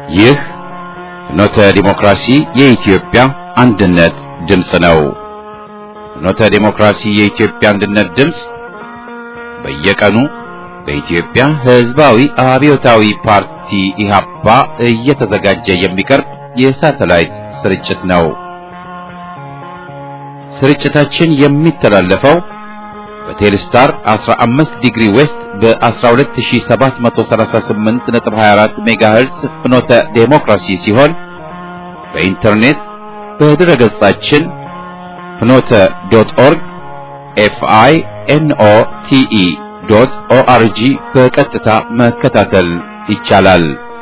ይህ ፍኖተ ዲሞክራሲ የኢትዮጵያ አንድነት ድምፅ ነው። ፍኖተ ዲሞክራሲ የኢትዮጵያ አንድነት ድምፅ በየቀኑ በኢትዮጵያ ሕዝባዊ አብዮታዊ ፓርቲ ኢህአፓ እየተዘጋጀ የሚቀርብ የሳተላይት ስርጭት ነው። ስርጭታችን የሚተላለፈው በቴሌስታር 15 ዲግሪ ዌስት በ12738.24 ሜጋሄርዝ ፍኖተ ዴሞክራሲ ሲሆን በኢንተርኔት በድረ ገጻችን ፍኖተ ዶት ኦርግ ኤፍአይ ኤንኦ ቲኢ ዶት ኦአርጂ በቀጥታ መከታተል ይቻላል።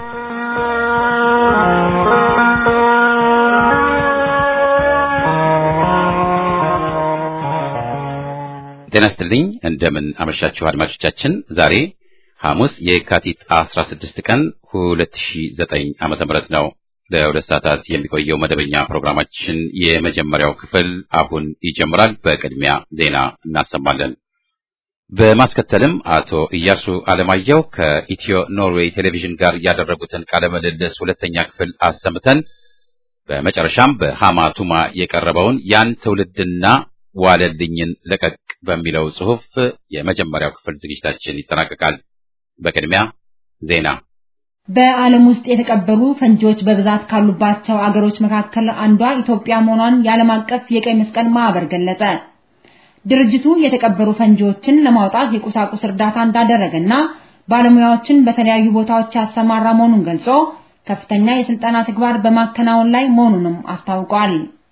ጤና ይስጥልኝ። እንደምን አመሻችሁ አድማጮቻችን። ዛሬ ሐሙስ የካቲት 16 ቀን 2009 ዓመተ ምህረት ነው። ለሁለት ሰዓታት የሚቆየው መደበኛ ፕሮግራማችን የመጀመሪያው ክፍል አሁን ይጀምራል። በቅድሚያ ዜና እናሰማለን። በማስከተልም አቶ ኢያሱ አለማየሁ ከኢትዮ ኖርዌይ ቴሌቪዥን ጋር ያደረጉትን ቃለ ምልልስ ሁለተኛ ክፍል አሰምተን በመጨረሻም በሃማ ቱማ የቀረበውን ያን ትውልድና ዋለልኝን ለቀቅ በሚለው ጽሑፍ የመጀመሪያው ክፍል ዝግጅታችን ይጠናቀቃል። በቅድሚያ ዜና። በዓለም ውስጥ የተቀበሩ ፈንጂዎች በብዛት ካሉባቸው አገሮች መካከል አንዷ ኢትዮጵያ መሆኗን የዓለም አቀፍ የቀይ መስቀል ማህበር ገለጸ። ድርጅቱ የተቀበሩ ፈንጂዎችን ለማውጣት የቁሳቁስ እርዳታ እንዳደረገና ባለሙያዎችን በተለያዩ ቦታዎች ያሰማራ መሆኑን ገልጾ ከፍተኛ የስልጠና ተግባር በማከናወን ላይ መሆኑንም አስታውቋል።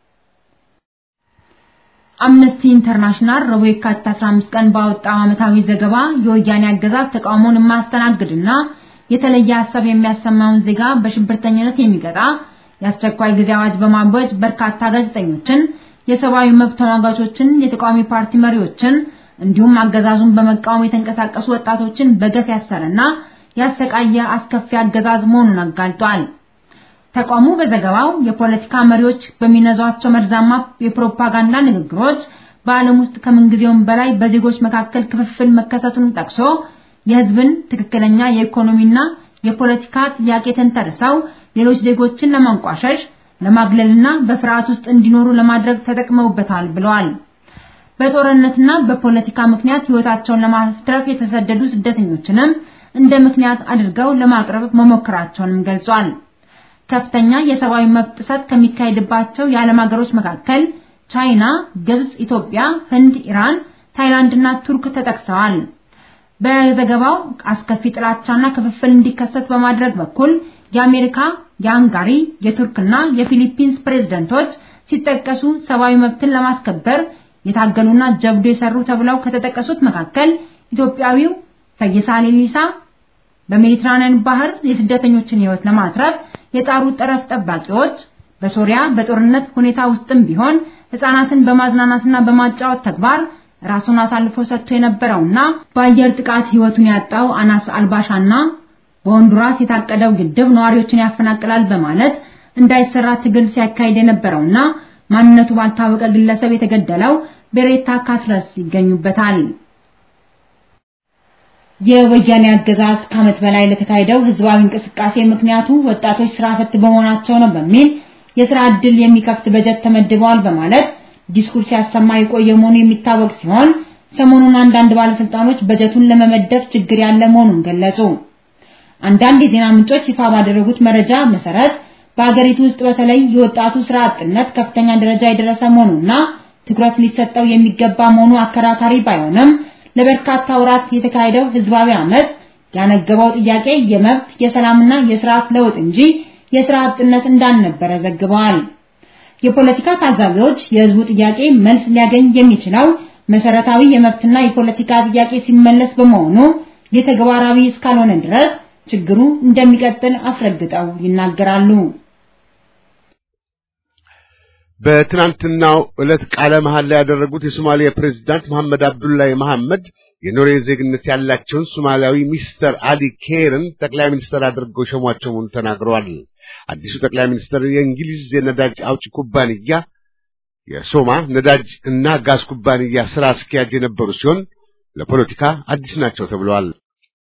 አምነስቲ ኢንተርናሽናል ረቡዕ የካቲት 15 ቀን ባወጣው ዓመታዊ ዘገባ የወያኔ አገዛዝ ተቃውሞን የማያስተናግድና የተለየ ሀሳብ የሚያሰማውን ዜጋ በሽብርተኝነት የሚቀጣ የአስቸኳይ ጊዜ አዋጅ በማወጅ በርካታ ጋዜጠኞችን፣ የሰብአዊ መብት ተሟጋቾችን፣ የተቃዋሚ ፓርቲ መሪዎችን እንዲሁም አገዛዙን በመቃወም የተንቀሳቀሱ ወጣቶችን በገፍ ያሰረና ያሰቃየ አስከፊ አገዛዝ መሆኑን አጋልጧል። ተቋሙ በዘገባው የፖለቲካ መሪዎች በሚነዟቸው መርዛማ የፕሮፓጋንዳ ንግግሮች በዓለም ውስጥ ከምንጊዜውም በላይ በዜጎች መካከል ክፍፍል መከሰቱን ጠቅሶ የሕዝብን ትክክለኛ የኢኮኖሚና የፖለቲካ ጥያቄ ተንተርሰው ሌሎች ዜጎችን ለማንቋሸሽ ለማግለልና በፍርሃት ውስጥ እንዲኖሩ ለማድረግ ተጠቅመውበታል ብለዋል። በጦርነትና በፖለቲካ ምክንያት ሕይወታቸውን ለማትረፍ የተሰደዱ ስደተኞችንም እንደ ምክንያት አድርገው ለማቅረብ መሞከራቸውንም ገልጿል። ከፍተኛ የሰብአዊ መብት ጥሰት ከሚካሄድባቸው የዓለም ሀገሮች መካከል ቻይና፣ ግብጽ፣ ኢትዮጵያ፣ ህንድ፣ ኢራን፣ ታይላንድ እና ቱርክ ተጠቅሰዋል። በዘገባው አስከፊ ጥላቻና ክፍፍል እንዲከሰት በማድረግ በኩል የአሜሪካ፣ የሃንጋሪ፣ የቱርክና የፊሊፒንስ ፕሬዝደንቶች ሲጠቀሱ ሰብአዊ መብትን ለማስከበር የታገሉና ጀብዱ የሰሩ ተብለው ከተጠቀሱት መካከል ኢትዮጵያዊው ፈይሳ ሌሊሳ በሜዲትራኒያን ባህር የስደተኞችን ህይወት ለማትረፍ የጣሩ ጠረፍ ጠባቂዎች በሶሪያ በጦርነት ሁኔታ ውስጥም ቢሆን ህፃናትን በማዝናናትና በማጫወት ተግባር ራሱን አሳልፎ ሰጥቶ የነበረውና በአየር ጥቃት ህይወቱን ያጣው አናስ አልባሻና በሆንዱራስ የታቀደው ግድብ ነዋሪዎችን ያፈናቅላል በማለት እንዳይሰራ ትግል ሲያካሂድ የነበረውና ማንነቱ ባልታወቀ ግለሰብ የተገደለው ቤሬታ ካስረስ ይገኙበታል። የወያኔ አገዛዝ ከዓመት በላይ ለተካሄደው ህዝባዊ እንቅስቃሴ ምክንያቱ ወጣቶች ስራ ፈት በመሆናቸው ነው በሚል የስራ ዕድል የሚከፍት በጀት ተመድበዋል በማለት ዲስኩርስ ሲያሰማ የቆየ መሆኑ የሚታወቅ ሲሆን ሰሞኑን አንዳንድ ባለስልጣኖች በጀቱን ለመመደብ ችግር ያለ መሆኑን ገለጹ። አንዳንድ የዜና ምንጮች ይፋ ባደረጉት መረጃ መሰረት በአገሪቱ ውስጥ በተለይ የወጣቱ ስራ አጥነት ከፍተኛ ደረጃ የደረሰ መሆኑና ትኩረት ሊሰጠው የሚገባ መሆኑ አከራካሪ ባይሆንም ለበርካታ ወራት የተካሄደው ህዝባዊ አመት ያነገበው ጥያቄ የመብት የሰላምና የስርዓት ለውጥ እንጂ የስራ አጥነት እንዳልነበረ ዘግበዋል። የፖለቲካ ታዛቢዎች የህዝቡ ጥያቄ መልስ ሊያገኝ የሚችለው መሰረታዊ የመብትና የፖለቲካ ጥያቄ ሲመለስ በመሆኑ የተግባራዊ እስካልሆነ ድረስ ችግሩ እንደሚቀጥል አስረግጠው ይናገራሉ። በትናንትናው ዕለት ቃለ መሐላ ያደረጉት የሶማሊያ ፕሬዝዳንት መሐመድ አብዱላሂ መሐመድ የኖርዌይ ዜግነት ያላቸውን ሶማሊያዊ ሚስተር አሊ ኬርን ጠቅላይ ሚኒስትር አድርገው ሸሟቸው መሆኑን ተናግረዋል። አዲሱ ጠቅላይ ሚኒስትር የእንግሊዝ የነዳጅ አውጪ ኩባንያ የሶማ ነዳጅ እና ጋዝ ኩባንያ ስራ አስኪያጅ የነበሩ ሲሆን ለፖለቲካ አዲስ ናቸው ተብለዋል።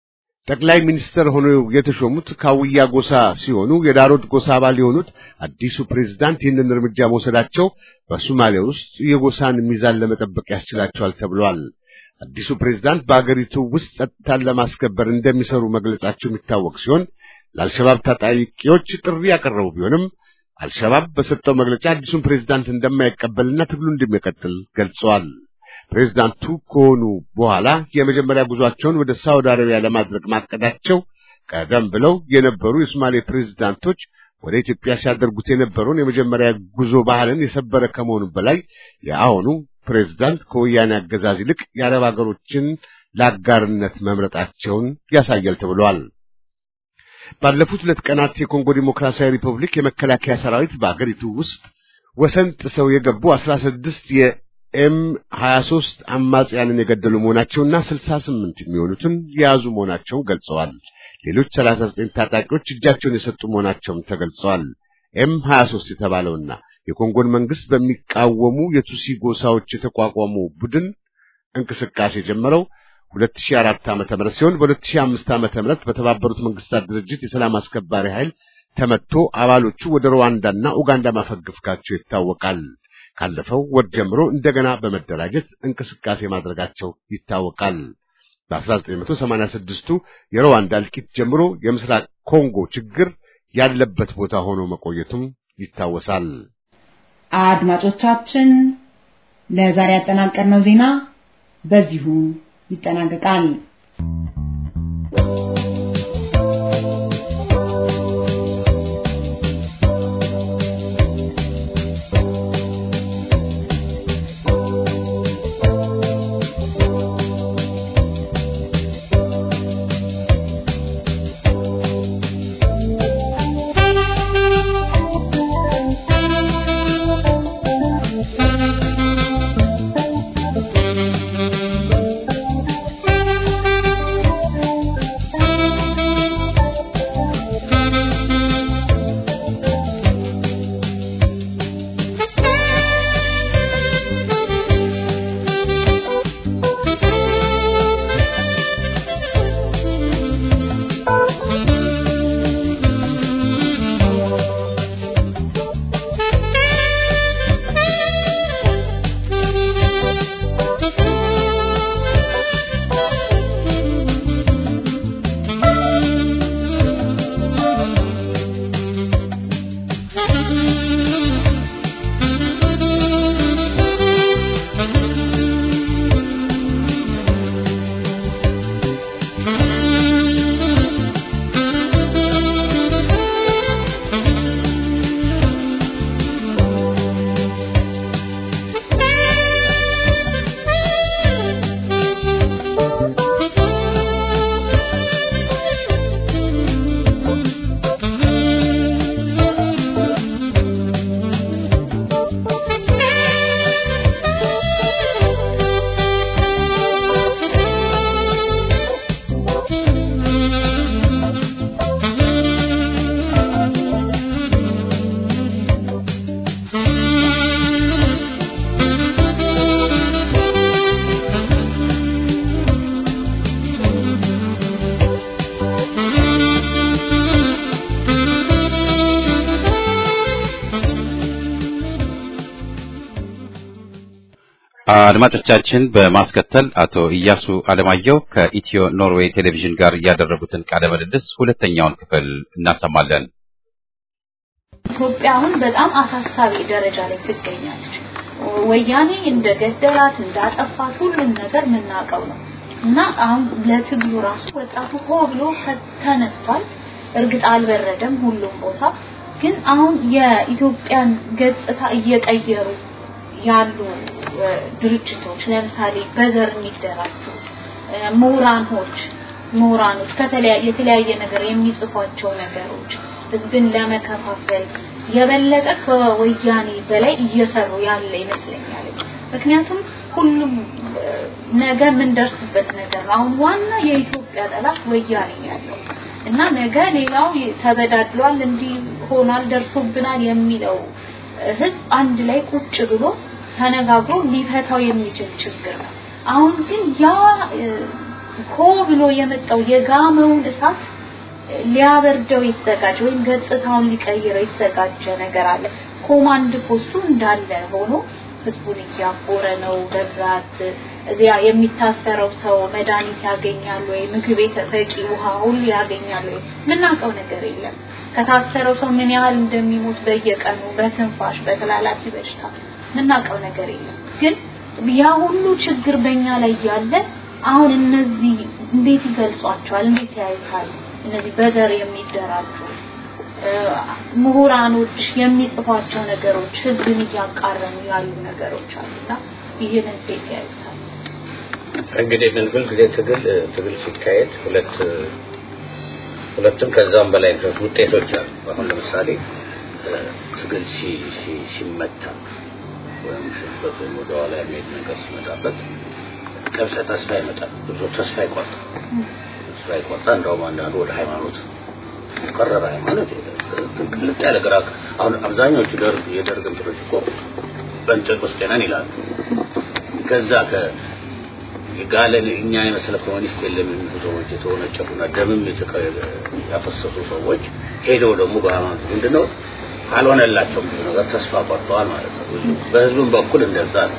ጠቅላይ ሚኒስትር ሆነው የተሾሙት ካውያ ጎሳ ሲሆኑ የዳሮት ጎሳ አባል የሆኑት አዲሱ ፕሬዝዳንት ይህንን እርምጃ መውሰዳቸው በሶማሊያ ውስጥ የጎሳን ሚዛን ለመጠበቅ ያስችላቸዋል ተብሏል። አዲሱ ፕሬዝዳንት በአገሪቱ ውስጥ ጸጥታን ለማስከበር እንደሚሰሩ መግለጻቸው የሚታወቅ ሲሆን ለአልሸባብ ታጣቂዎች ጥሪ ያቀረቡ ቢሆንም አልሸባብ በሰጠው መግለጫ አዲሱን ፕሬዝዳንት እንደማይቀበልና ትግሉ እንደሚቀጥል ገልጸዋል። ፕሬዝዳንቱ ከሆኑ በኋላ የመጀመሪያ ጉዟቸውን ወደ ሳውዲ አረቢያ ለማድረግ ማቀዳቸው ቀደም ብለው የነበሩ የሶማሌ ፕሬዝዳንቶች ወደ ኢትዮጵያ ሲያደርጉት የነበረውን የመጀመሪያ ጉዞ ባህልን የሰበረ ከመሆኑ በላይ የአሁኑ ፕሬዝዳንት ከወያኔ አገዛዝ ይልቅ የአረብ ሀገሮችን ለአጋርነት መምረጣቸውን ያሳያል ተብሏል። ባለፉት ሁለት ቀናት የኮንጎ ዲሞክራሲያዊ ሪፐብሊክ የመከላከያ ሰራዊት በአገሪቱ ውስጥ ወሰን ጥሰው የገቡ አስራ ስድስት የኤም ሀያ ሶስት አማጽያንን የገደሉ መሆናቸውና ስልሳ ስምንት የሚሆኑትን የያዙ መሆናቸውን ገልጸዋል። ሌሎች ሰላሳ ዘጠኝ ታጣቂዎች እጃቸውን የሰጡ መሆናቸውም ተገልጸዋል። ኤም ሀያ ሶስት የተባለውና የኮንጎን መንግስት በሚቃወሙ የቱሲ ጎሳዎች የተቋቋመው ቡድን እንቅስቃሴ የጀመረው 2004 ዓመተ ምህረት ሲሆን በ2005 ዓመተ ምህረት በተባበሩት መንግስታት ድርጅት የሰላም አስከባሪ ኃይል ተመቶ አባሎቹ ወደ ሩዋንዳና ኡጋንዳ ማፈግፈጋቸው ይታወቃል። ካለፈው ወር ጀምሮ እንደገና በመደራጀት እንቅስቃሴ ማድረጋቸው ይታወቃል። በ1986ቱ የሩዋንዳ እልቂት ጀምሮ የምስራቅ ኮንጎ ችግር ያለበት ቦታ ሆኖ መቆየቱም ይታወሳል። አድማጮቻችን ለዛሬ ያጠናቀርነው ዜና በዚሁ ይጠናቀቃል። አድማጮቻችን በማስከተል አቶ ኢያሱ አለማየሁ ከኢትዮ ኖርዌይ ቴሌቪዥን ጋር ያደረጉትን ቃለ ምልልስ ሁለተኛውን ክፍል እናሰማለን። ኢትዮጵያ አሁን በጣም አሳሳቢ ደረጃ ላይ ትገኛለች። ወያኔ እንደገደላት እንዳጠፋት ሁሉም ነገር የምናውቀው ነው እና አሁን ለትግሉ ራሱ ወጣቱ ሆ ብሎ ተነስቷል። እርግጥ አልበረደም ሁሉም ቦታ፣ ግን አሁን የኢትዮጵያን ገጽታ እየቀየሩ ያሉ ድርጅቶች ለምሳሌ በዘር የሚደራጁ ምሁራኖች ምሁራኖች ከተለያየ የተለያየ ነገር የሚጽፏቸው ነገሮች ህዝብን ለመከፋፈል የበለጠ ከወያኔ በላይ እየሰሩ ያለ ይመስለኛል። ምክንያቱም ሁሉም ነገ የምንደርስበት ነገር ነው። አሁን ዋና የኢትዮጵያ ጠላት ወያኔ ያለው እና ነገ ሌላው ተበዳድሏል፣ እንዲህ ሆኗል፣ ደርሶብናል የሚለው ህዝብ አንድ ላይ ቁጭ ብሎ ተነጋግሮ ሊፈታው የሚችል ችግር ነው። አሁን ግን ያ ኮ ብሎ የመጣው የጋመውን እሳት ሊያበርደው የተዘጋጀ ወይም ገጽታውን ሊቀይረው የተዘጋጀ ነገር አለ። ኮማንድ ፖስቱ እንዳለ ሆኖ ህዝቡን እያቦረ ነው። በብዛት እዚያ የሚታሰረው ሰው መድኃኒት ያገኛል ወይ፣ ምግብ የተሰጪ ውሃ ሁሉ ያገኛል ወይ፣ የምናውቀው ነገር የለም። ከታሰረው ሰው ምን ያህል እንደሚሞት በየቀኑ በትንፋሽ በተላላፊ በሽታ የምናውቀው ነገር የለም። ግን ያ ሁሉ ችግር በእኛ ላይ ያለ አሁን እነዚህ እንዴት ይገልጿቸዋል? እንዴት ያዩታል? እነዚህ በዘር የሚደራጁ ምሁራኖች የሚጽፏቸው ነገሮች ህዝብን እያቃረኑ ያሉ ነገሮች አሉና ይህን እንዴት ያዩታል? እንግዲህ ምን ሁልጊዜ ትግል ትግል ሲካሄድ ሁለት ሁለቱም ከዛም በላይ ውጤቶች አሉ። አሁን ለምሳሌ ትግል ሲመታ ወይም ሽበት ወይም ወደ ኋላ የሚሄድ ነገር ሲመጣበት ቀብጸ ተስፋ ይመጣል። ብዙ ተስፋ ይቆርጣል። ተስፋ ይቆርጣል። እንደውም አንዳንዱ ወደ ሃይማኖት ቀረበ። ሃይማኖት ቅልጥ ያለ ግራ አሁን አብዛኛዎቹ ደርግ የደርግ እንትኖች እኮ በእንጨት ውስጥ ነን ይላሉ። ከዛ ከ የጋለን እኛ የመሰለ ኮሚኒስት የለም የሚሉ ሰዎች የተወነጨፉና ደምም ያፈሰሱ ሰዎች ሄደው ደግሞ በሃይማኖት ምንድነው አልሆነላቸውም። ብዙ ነገር ተስፋ ቆርጠዋል ማለት ነው። በህዝቡም በኩል እንደዛ ነው።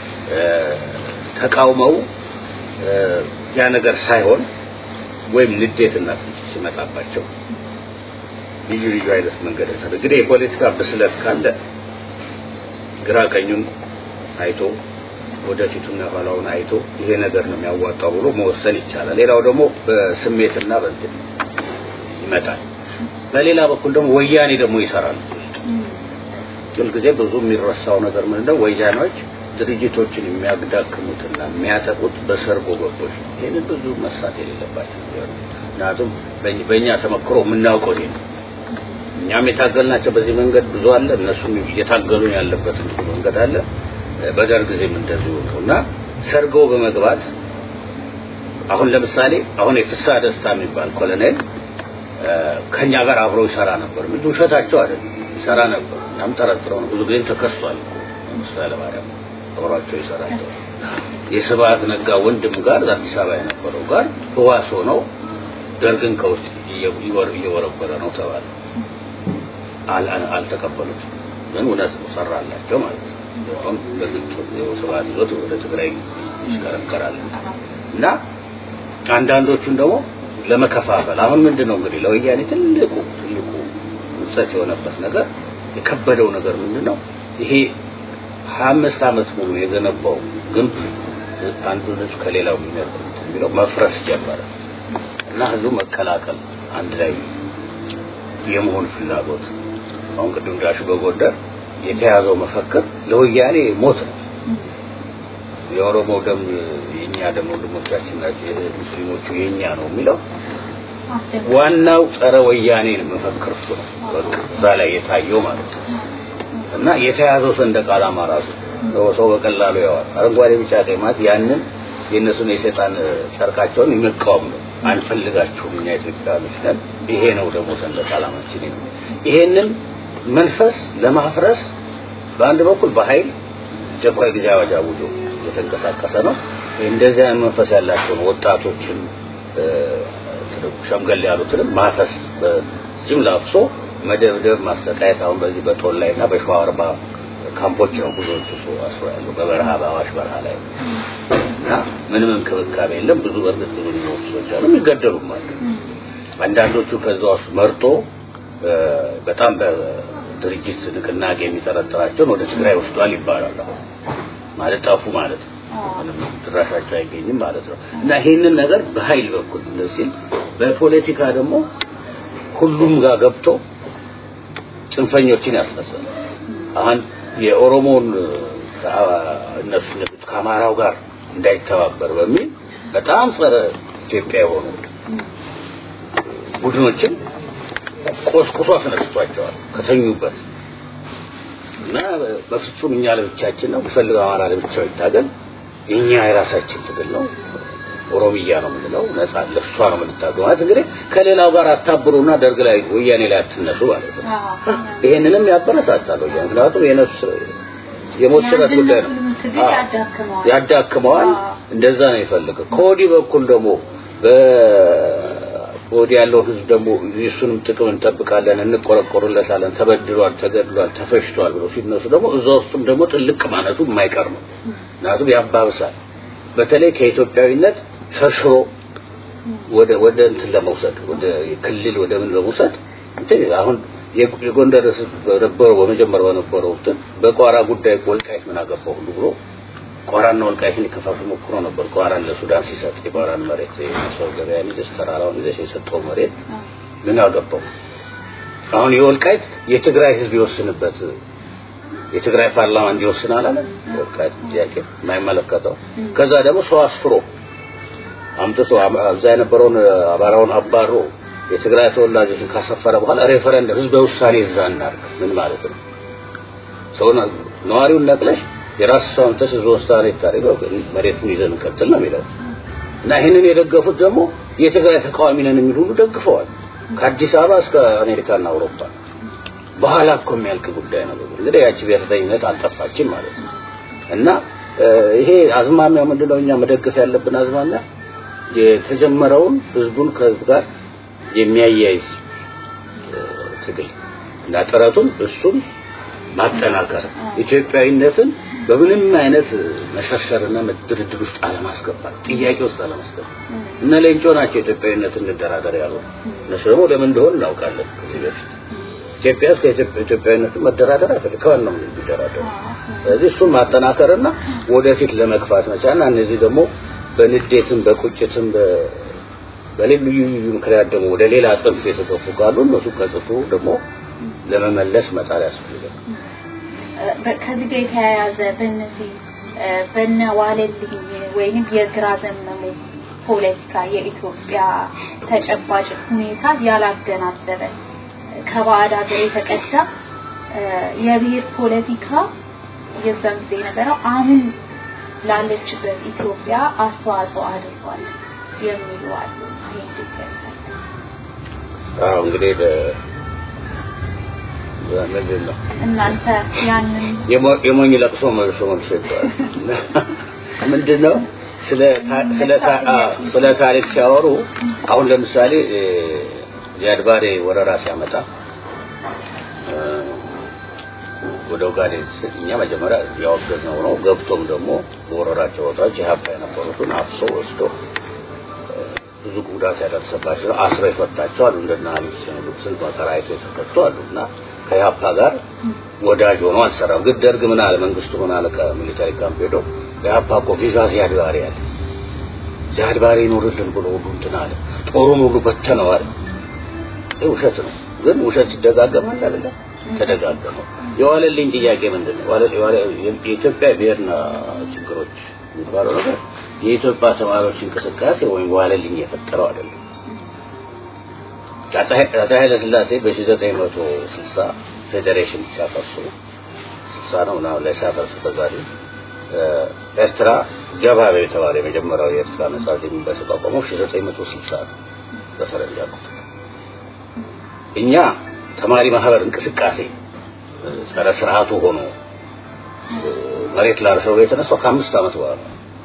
ተቃውመው ያ ነገር ሳይሆን ወይም ንዴትና ሲመጣባቸው ልዩ ልዩ አይነት መንገድ እንግዲህ የፖለቲካ ብስለት ካለ ግራ ቀኙን አይቶ ወደፊቱና ኋላውን አይቶ ይሄ ነገር ነው የሚያዋጣው ብሎ መወሰን ይቻላል። ሌላው ደግሞ በስሜትና በእንትን ይመጣል። በሌላ በኩል ደግሞ ወያኔ ደግሞ ይሰራል። ሁልጊዜ ብዙ የሚረሳው ነገር ምንድነው? ወያኔዎች ድርጅቶችን የሚያዳክሙትና የሚያጠቁት በሰርጎ ገቦች ነው። ይህንን ብዙ መርሳት የሌለባቸው ነገር ነው። ምክንያቱም በእኛ ተመክሮ የምናውቀው ይሄ ነው። እኛም የታገልናቸው በዚህ መንገድ ብዙ አለ። እነሱም እየታገሉ ያለበት መንገድ አለ። በደርግ ጊዜም እንደዚሁ ነው እና ሰርገው በመግባት አሁን ለምሳሌ አሁን የፍሳ ደስታ የሚባል ኮሎኔል ከኛ ጋር አብሮ ይሰራ ነበር። ምን ውሸታቸው አይደለም፣ ይሰራ ነበር። እናም ጠረጥረው ነው። ብዙ ጊዜም ተከሷል። መንግስቱ ኃይለማርያም አብሯቸው ይሰራቸው የስብሐት ነጋ ወንድም ጋር አዲስ አበባ የነበረው ጋር ህዋስ ሆነው ደርግን ከውስጥ እየወረበረ ነው ተባለ። አልተቀበሉትም። ግን እውነት ነው ሰራላቸው ማለት ነው። አሁን በግልጽ ስብሐት ይዞት ወደ ትግራይ ይሽከረከራል እና አንዳንዶቹን ደግሞ ለመከፋፈል አሁን ምንድን ነው እንግዲህ ለወያኔ ትልቁ ትልቁ ውጸት የሆነበት ነገር የከበደው ነገር ምንድን ነው ይሄ ሀያ አምስት ዓመት ሙሉ የገነባው ግንብ አንዱ ህዝብ ከሌላው የሚለው መፍረስ ጀመረ እና ህዝቡ መቀላቀል አንድ ላይ የመሆን ፍላጎት አሁን ቅድም እንዳልሽ በጎንደር የተያዘው መፈክር ለወያኔ ሞት ነው። የኦሮሞ ደም የኛ ደም ወንድሞቻችን ናቸው፣ ሙስሊሞቹ የኛ ነው የሚለው ዋናው ጸረ ወያኔ መፈክር እሱ ነው። እዛ ላይ የታየው ማለት ነው። እና የተያዘው ሰንደቅ ዓላማ ራሱ ሰው በቀላሉ ያዋል። አረንጓዴ፣ ቢጫ፣ ቀይ ማለት ያንን የእነሱን የሰይጣን ጨርቃቸውን የሚቃወም ነው። አንፈልጋችሁም፣ እኛ ኢትዮጵያውያኖች ነን። ይሄ ነው ደግሞ ሰንደቅ ዓላማችን ነው። ይሄንን መንፈስ ለማፍረስ በአንድ በኩል በኃይል አስቸኳይ ጊዜ አዋጅ አውጆ የተንቀሳቀሰ ነው። እንደዚህ አይነት መንፈስ ያላቸውን ወጣቶችን ሸምገል ያሉትንም ማፈስ በጅምላ አፍሶ መደብደብ፣ ማሰቃየት አሁን በዚህ በጦል ላይ እና በሸዋ አርባ ካምፖች ነው ብዙዎቹ ሰው አስሮ ያለው በበረሃ በአዋሽ በረሃ ላይ እና ምንም እንክብካቤ የለም። ብዙ በእርግጥ ብዙ የሚሞቱ ሰዎች አሉ፣ የሚገደሉም አሉ። አንዳንዶቹ ከዛ ውስጥ መርጦ በጣም በድርጅት ንቅናቄ የሚጠረጥራቸውን ወደ ትግራይ ወስዷል ይባላል። ማለት ጠፉ ማለት ነው። ምንም ድራሻቸው አይገኝም ማለት ነው። እና ይሄንን ነገር በኃይል በኩል ሲል በፖለቲካ ደግሞ ሁሉም ጋር ገብቶ ጽንፈኞችን ያስነሳል። አሁን የኦሮሞን እነሱ ከአማራው ጋር እንዳይተባበር በሚል በጣም ጸረ ኢትዮጵያ የሆኑ ቡድኖችን ቆስቁሶ አስነስቷቸዋል ከተኙበት እና በፍጹም እኛ ለብቻችን ነው ቢፈልግ አማራ ለብቻው ይታገል፣ እኛ የራሳችን ትግል ነው፣ ኦሮሚያ ነው የምንለው፣ ነጻ ለሷ ነው የምንታገው ማለት እንግዲህ ከሌላው ጋር አታብሩና ደርግ ላይ ወያኔ ላይ አትነሱ ማለት ነው። ይሄንንም ያበረታታል ወያኔ፣ ምክንያቱም የነፍስ የሞት ሽረት ጉዳይ ነው። ትግል ያዳክመዋል ያዳክመዋል። እንደዛ ነው የፈለገው። ከወዲህ በኩል ደግሞ በወዲህ ያለው ህዝብ ደግሞ የእሱንም ጥቅም እንጠብቃለን፣ እንቆረቆርለታለን፣ ተበድሏል፣ ተገድሏል፣ ተፈሽቷል ብሎ ሲነሱ ደግሞ እዛ ውስጥም ደግሞ ጥልቅ ማለቱ የማይቀር ነው። ምክንያቱም ያባብሳል። በተለይ ከኢትዮጵያዊነት ሸርሽሮ ወደ ወደ እንትን ለመውሰድ ወደ ክልል ወደ ምን ለመውሰድ እንትን አሁን የጎንደር ህዝብ በነበረው በመጀመሪያው በነበረው እንትን በቋራ ጉዳይ ወልቃይት ምን አገባው ሁሉ ብሎ ቋራና ወልቃይትን ሊከፋፍል ሞክሮ ነበር። ቋራን ለሱዳን ሲሰጥ የቋራን መሬት የሰው ገበያ ይዘሽ ተራራውን ይዘሽ የሰጠው መሬት ምን አገባው? አሁን የወልቃይት የትግራይ ህዝብ ይወስንበት የትግራይ ፓርላማ እንዲወስን አላለ። ወልቃይት ጥያቄ የማይመለከተው ከዛ ደግሞ ሰው አስፍሮ አምጥቶ እዛ የነበረውን አማራውን አባሮ የትግራይ ተወላጆችን ካሰፈረ በኋላ ሬፈረንደም ህዝበ ውሳኔ እዛ እናድርግ ምን ማለት ነው? ሰውን ነዋሪውን ነቅለሽ የራስ ሰውን ተስ ህዝበ ውሳኔ ታደርገው መሬቱን ይዘን እንቀጥል ነው የሚለው እና ይህንን የደገፉት ደግሞ የትግራይ ተቃዋሚ ነን የሚሉ ሁሉ ደግፈዋል። ከአዲስ አበባ እስከ አሜሪካና አውሮፓ በኋላ እኮ የሚያልቅ ጉዳይ ነው። እንግዲህ ያቺ ብሔርተኝነት አልጠፋችም ማለት ነው እና ይሄ አዝማሚያ ምንድነው? እኛ መደገፍ ያለብን አዝማሚያ የተጀመረውን ህዝቡን ከህዝብ ጋር የሚያያይዝ ትግል እና ጥረቱን እሱን ማጠናከር ኢትዮጵያዊነትን በምንም አይነት መሸርሸርና ድርድር ውስጥ አለማስገባት ጥያቄ ውስጥ አለማስገባት እነ ሌንጮ ናቸው ኢትዮጵያዊነትን እንደራደር ያሉ እነሱ ደግሞ ለምን እንደሆነ እናውቃለን ከዚህ በፊት ኢትዮጵያ ውስጥ ከኢትዮጵያዊነትን መደራደር አይፈልግም ነው የሚደራደሩ ስለዚህ እሱን ማጠናከርና ወደፊት ለመግፋት መቻልና እነዚህ ደግሞ በንዴትም በቁጭትም በልዩ ልዩ ምክንያት ደግሞ ወደ ሌላ ጽንፍ የተገፉ ካሉ እነሱ ከጽፉ ደግሞ ለመመለስ መጣር ያስፈልጋል። ከዚህ ጋር የተያያዘ በእነዚህ በነ ዋለልኝ ወይንም የግራ ዘመሙ ፖለቲካ የኢትዮጵያ ተጨባጭ ሁኔታ ያላገናዘበ ከባዕድ ሀገር የተቀዳ የብሔር ፖለቲካ የዛን ጊዜ የነበረው አሁን ላለችበት ኢትዮጵያ አስተዋጽኦ አድርጓል የሚሉ አሉ። አዎ እንግዲህ ምንድን ነው እናንተ ያንን የሞኝ ለቅሶ መልሶ መልሶ ይባላል። ምንድን ነው ስለ ስለ ታሪክ ሲያወሩ አሁን ለምሳሌ ዚያድ ባሬ ወረራ ሲያመጣ ወደ ኦጋዴን እኛ መጀመሪያ ያወገዝነው ነው። ገብቶም ደግሞ በወረራቸው ቦታዎች የሀብታ የነበሩትን አፍሶ ወስዶ ብዙ ጉዳት ያደረሰባቸው አስሮ የፈታቸው አሉ። እንደና አሊፍ ሲኖዶክ ስንት መከራ አይቶ የተፈቱ አሉ እና ከኢህአፓ ጋር ወዳጅ ሆኖ አልሰራም። ግን ደርግ ምን አለ መንግስቱ ምን አለ ከሚሊታሪ ካምፕ ሄዶ ኢህአፓ እኮ ቪዛ ዚያድ ባሬ አለ ዚያድ ባሬ ይኖርልን ብሎ ሁሉ እንትን አለ ጦሩን ሁሉ በተነው አለ። ይህ ውሸት ነው። ግን ውሸት ሲደጋገማል አይደለ? ተደጋገመው። የዋለልኝ ጥያቄ ምንድን ነው? የኢትዮጵያ ብሔርና ችግሮች የሚባለው ነገር የኢትዮጵያ ተማሪዎች እንቅስቃሴ ወይም ዋለልኝ የፈጠረው አይደለም። አፄ ኃይለ ሥላሴ በ1960 ፌዴሬሽን ሲያፈርሱ 60 ነው ምናምን ላይ ሲያፈርሱ በዛሬ ኤርትራ ጀባቤ የተባለ የመጀመሪያው የኤርትራ ነጻ ዜግነት በተቋቋመው 1960 ነው በፈረንጅ አቆጣጠር። እኛ ተማሪ ማህበር እንቅስቃሴ ጸረ ስርዓቱ ሆኖ መሬት ላርሰው የተነሳው ከአምስት ዓመት በኋላ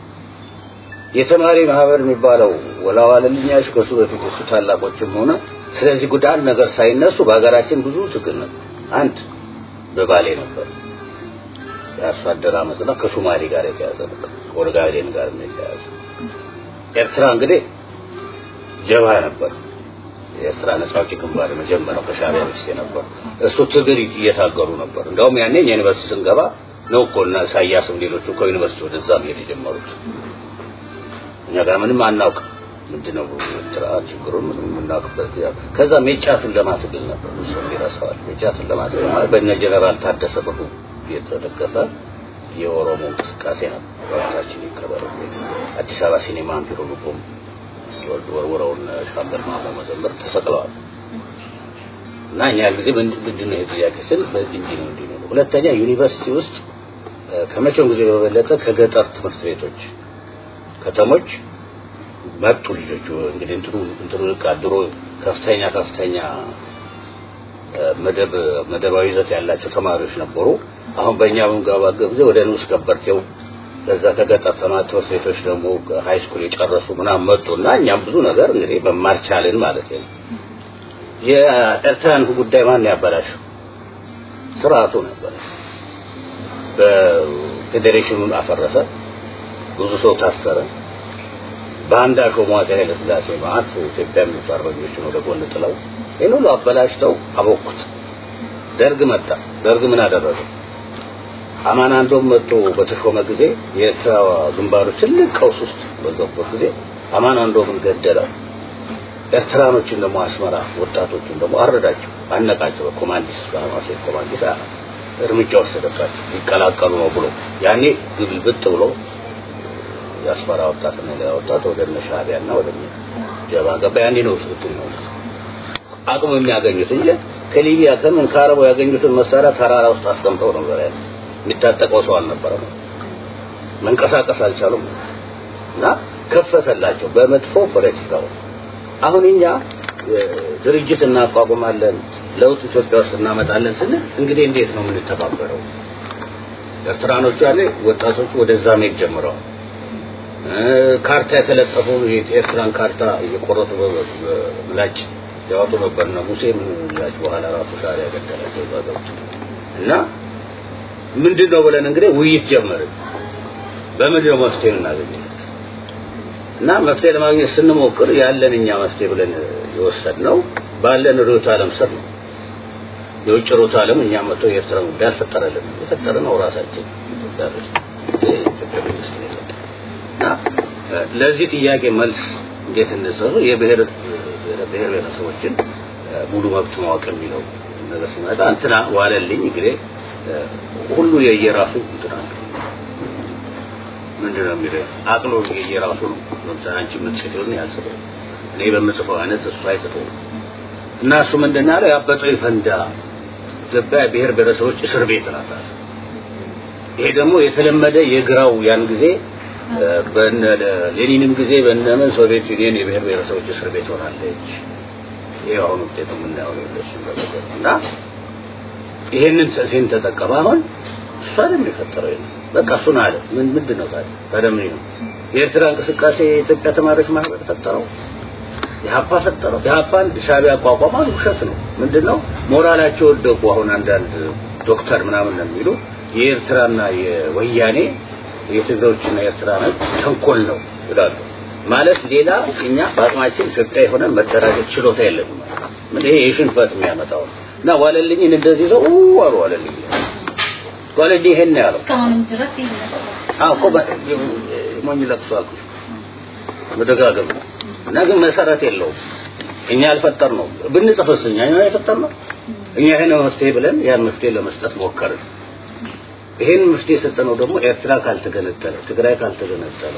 የተማሪ ማህበር የሚባለው ወላዋለልኛሽ ከሱ በፊት እሱ ታላቆችም ሆነ ስለዚህ ጉዳይ አንድ ነገር ሳይነሱ በሀገራችን ብዙ ትግል ነበር። አንድ በባሌ ነበር የአርሶ አደር አመፅና ከሶማሌ ጋር የተያዘ ነበር፣ ከኦጋዴን ጋር የተያዘ ኤርትራ እንግዲህ ጀባ ነበር። የኤርትራ ነጻ አውጪ ግንባር መጀመሪያው ከሻዕቢያ በፊት ነበር። እሱ ትግል እየታገሉ ነበር። እንደውም ያኔ እኛ ዩኒቨርሲቲ ስንገባ ነው እኮ እና ኢሳያስም ሌሎቹ ከዩኒቨርሲቲ ወደዛ መሄድ የጀመሩት። እኛ ጋር ምንም አናውቅ ምንድነው ኤርትራ ችግሩን ምንም የምናውቅበት ከዛ ሜጫቱን ለማትግል ነበር እሱ ይረሳዋል። ሜጫቱን ለማትግል ማለት በእነ ጀነራል ታደሰ ብሩ የተደገፈ የኦሮሞ እንቅስቃሴ ነበር። ወቅታችን ይከበር አዲስ አበባ ሲኔማ ቢሮ ልቦም ወርውረውን ሻምበል ማሞ መዘምር ተሰቅለዋል። እና እኛ ጊዜ ምንድን ነው ጥያቄ ስል በዚህ እንዲህ ነው እንዲህ ነው። ሁለተኛ ዩኒቨርሲቲ ውስጥ ከመቼውም ጊዜ በበለጠ ከገጠር ትምህርት ቤቶች ከተሞች መጡ ልጆች እንግዲህ እንትኑ እንትኑ ድሮ ከፍተኛ ከፍተኛ መደብ መደባዊ ይዘት ያላቸው ተማሪዎች ነበሩ። አሁን በእኛ በምንገባበት ጊዜ ወደ ንዑስ ከበርቴው ከዛ ከገጠር ተማቶ ሴቶች ደግሞ ሃይ ስኩል የጨረሱ ምናምን መጡና እኛም ብዙ ነገር እንግዲህ መማር ቻልን ማለት ነው። የኤርትራን ጉዳይ ማን ያበላሸው? ስርዓቱ ነበር። በፌዴሬሽኑን አፈረሰ። ብዙ ሰው ታሰረ። በአንድ አሾሟት ኃይለ ሥላሴ ማለት ኢትዮጵያ የሚሉት አርበኞችን ወደ ጎን ጥለው ይህን ሁሉ አበላሽተው አቦኩት። ደርግ መጣ። ደርግ ምን አደረገ? አማን አንዶም መጥቶ በተሾመ ጊዜ የኤርትራ ግንባሮች ትልቅ ቀውስ ውስጥ በገቡበት ጊዜ አማን አንዶምን ገደለው። ኤርትራኖችን ደግሞ አስመራ ወጣቶችን ደግሞ አረዳቸው፣ አነቃቸው። በኮማንዲስ በሐማሴት ኮማንዲስ እርምጃ ወሰደባቸው ሊቀላቀሉ ነው ብሎ ያኔ ግልብጥ ብሎ የአስመራ ወጣትና ሌላ ወጣት ወደ እነ ሻዕቢያና ወደ ጀባ ገባ። ያኔ ነው ስልጡን ነው አቅሙ የሚያገኙት እንጂ ከሊቢያ ከምን ከአረቡ ያገኙትን መሳሪያ ተራራ ውስጥ አስቀምጠው ነበር ያለ የሚታጠቀው ሰው አልነበረም። መንቀሳቀስ አልቻሉም እና ከፈተላቸው በመጥፎ ፖለቲካው። አሁን እኛ ድርጅት እናቋቁማለን ለውጥ ኢትዮጵያ ውስጥ እናመጣለን ስንል እንግዲህ እንዴት ነው የምንተባበረው? ኤርትራኖቹ ያለ ወጣቶቹ ወደዛ መሄድ ጀምረዋል። ካርታ የተለጠፉ የኤርትራን ካርታ እየቆረጡ ምላጭ ያወጡ ነበር እና ሙሴ ምን ምላጭ በኋላ ራሱ ሻዕቢያ ገደላቸው ዛገሮች እና ምንድን ነው ብለን እንግዲህ ውይይት ጀመርን። በምንድን ነው መፍትሄ እናገኘው? እና መፍትሄ ለማግኘት ስንሞክር ያለን እኛ መፍትሄ ብለን የወሰድነው ባለን ርዕዮተ ዓለም ስር ነው። የውጭ ርዕዮተ ዓለም እኛ መጥቶ የኤርትራ ጉዳይ አልፈጠረልንም። የፈጠርነው ራሳችን ኢትዮጵያ መንግስት ነው እና ለዚህ ጥያቄ መልስ እንዴት እንሰሩ የብሔር ብሔር ብሔረሰቦችን ሙሉ መብት ማወቅ የሚለው ነገር ሲመጣ እንትና ዋለልኝ እንግዲህ ሁሉ የየራሱ እንትና ምንድን ነው የሚለው አቅሎ የየራሱ ነው። ለምሳሌ አንቺ የምትጽፊውን ያልጽፈው እኔ በምጽፈው አይነት እሱ አይጽፈው እና እሱ ምንድን ያለው ያበጠው ይፈንዳ ኢትዮጵያ ብሔር ብሔረሰቦች እስር ቤት ናት። ይሄ ደግሞ የተለመደ የግራው ያን ጊዜ በነ ሌኒንም ጊዜ በነምን ሶቪየት ዩኒየን የብሔር ብሔረሰቦች እስር ቤት ሆናለች። ይሄ አሁን ውጤቱ የምናየው ነው ለሱ እና ይሄንን ሲን ተጠቀመ። አሁን እሱ አይደለም የፈጠረው ይሄን በቃ እሱን አለ። ምን ምንድን ነው ታዲያ ታዲያ ምን ነው የኤርትራ እንቅስቃሴ የኢትዮጵያ ተማሪዎች ማህበር ፈጠረው? የሀፓ ፈጠረው? የሀፓን ሻዕቢያ አቋቋማ? ውሸት ነው። ምንድን ነው ሞራላቸው ወደቁ። አሁን አንዳንድ ዶክተር ምናምን ነው የሚሉ የኤርትራና የወያኔ የትግሬዎችና የኤርትራ ነው ተንኮል ነው ይላሉ። ማለት ሌላ እኛ በአቅማችን ኢትዮጵያ የሆነ መደራጀት ችሎታ የለንም። ምን ይሄ የሽንፈት የሚያመጣው እና ዋለልኝን እንደዚህ ሰው አሉ ዋለልኝ ዋለልኝ ይሄን ነው ያለው። እስካሁንም ድረስ ይነሳል። አዎ እኮ ሞኝ ለቅሶ አልኩሽ መደጋገም ነው እና ግን መሰረት የለውም። እኛ ያልፈጠር ነው ብንጽፍስ እኛ የፈጠር ነው እኛ ይሄን መፍትሄ ብለን ያን መፍትሄ ለመስጠት ሞከርን። ይሄን መፍትሄ የሰጠነው ደግሞ ኤርትራ ካልተገነጠለ ትግራይ ካልተገነጠለ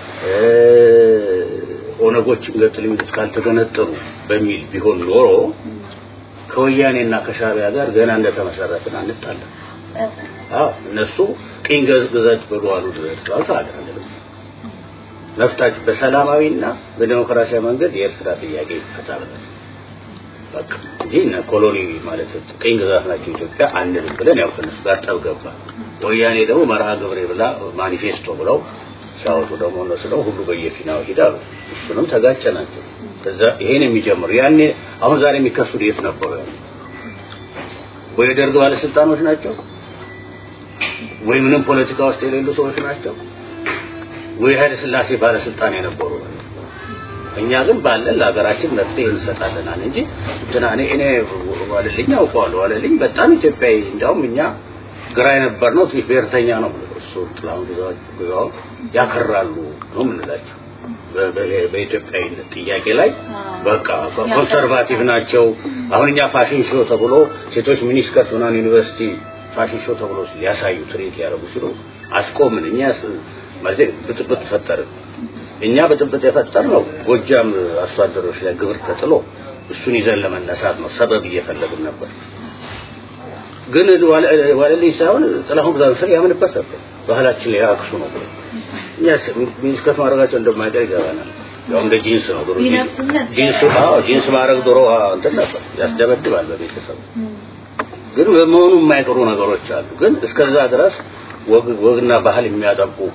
ኦነጎችን ገጥል የሚሉት ካልተገነጠሉ በሚል ቢሆን ኖሮ ከወያኔና ከሻዕቢያ ጋር ገና እንደተመሰረትን አንጣለን። አዎ እነሱ ቅኝ ግዛት ብሎ አሉ ድረስ አልታለን መፍታች በሰላማዊና በዲሞክራሲያዊ መንገድ የኤርትራ ጥያቄ ይፈታል። በቃ እንጂ እነ ኮሎኒ ማለት ቅኝ ግዛት ናቸው ኢትዮጵያ አንልም ብለን ያው ከነሱ ጋር ጠብ ገባ። ወያኔ ደግሞ መርሃ ግብሬ ብላ ማኒፌስቶ ብለው ሲያወጡ ደግሞ እነሱ ደግሞ ሁሉ በየፊናው ሂዳሉ። እሱንም ተጋጨ ናቸው። ከዛ ይሄን የሚጀምሩ ያኔ አሁን ዛሬ የሚከሱት የት ነበሩ? ያኔ ወይ ደርግ ባለስልጣኖች ናቸው ወይ ምንም ፖለቲካ ውስጥ የሌሉ ሰዎች ናቸው ወይ ኃይለ ሥላሴ ባለስልጣን የነበሩ እኛ ግን ባለን ለሀገራችን መፍትሄ እንሰጣለናል እንጂ እንትና እኔ እኔ ዋለልኝ አውቀዋለሁ ዋለልኝ በጣም ኢትዮጵያዊ እንዲያውም እኛ ግራ የነበር ነው ትንሽ ብሔርተኛ ነው እሱ ጥላሁን ግዛው ያከራሉ ነው የምንላቸው በኢትዮጵያዊነት ጥያቄ ላይ በቃ ኮንሰርቫቲቭ ናቸው። አሁን እኛ ፋሽን ሾው ተብሎ ሴቶች ሚኒስከርት ምናምን ዩኒቨርሲቲ ፋሽን ሾው ተብሎ ሊያሳዩ ትርኢት ያደረጉ ሲሉ አስቆምን። እኛ ማለት ብጥብጥ ፈጠርን። እኛ ብጥብጥ የፈጠር ነው ጎጃም አርሶ አደሮች ላይ ግብር ተጥሎ እሱን ይዘን ለመነሳት ነው። ሰበብ እየፈለግን ነበር። ግን ዋለልኝ ሳይሆን ጥላሁን ግዛው ስር ያምንበት ነበር። ባህላችን ላይ አክሱ ነው ብሎ እኛ ሚኒስከርት ማድረጋቸው እንደማይቀር ይገባናል። ያው እንደ ጂንስ ነው ድሮ ጂንስ አዎ ጂንስ ማድረግ ድሮ እንትን ነበር ያስደበድባል በቤተሰብ ግን በመሆኑ የማይቀሩ ነገሮች አሉ። ግን እስከዛ ድረስ ወግና ባህል የሚያጠቁ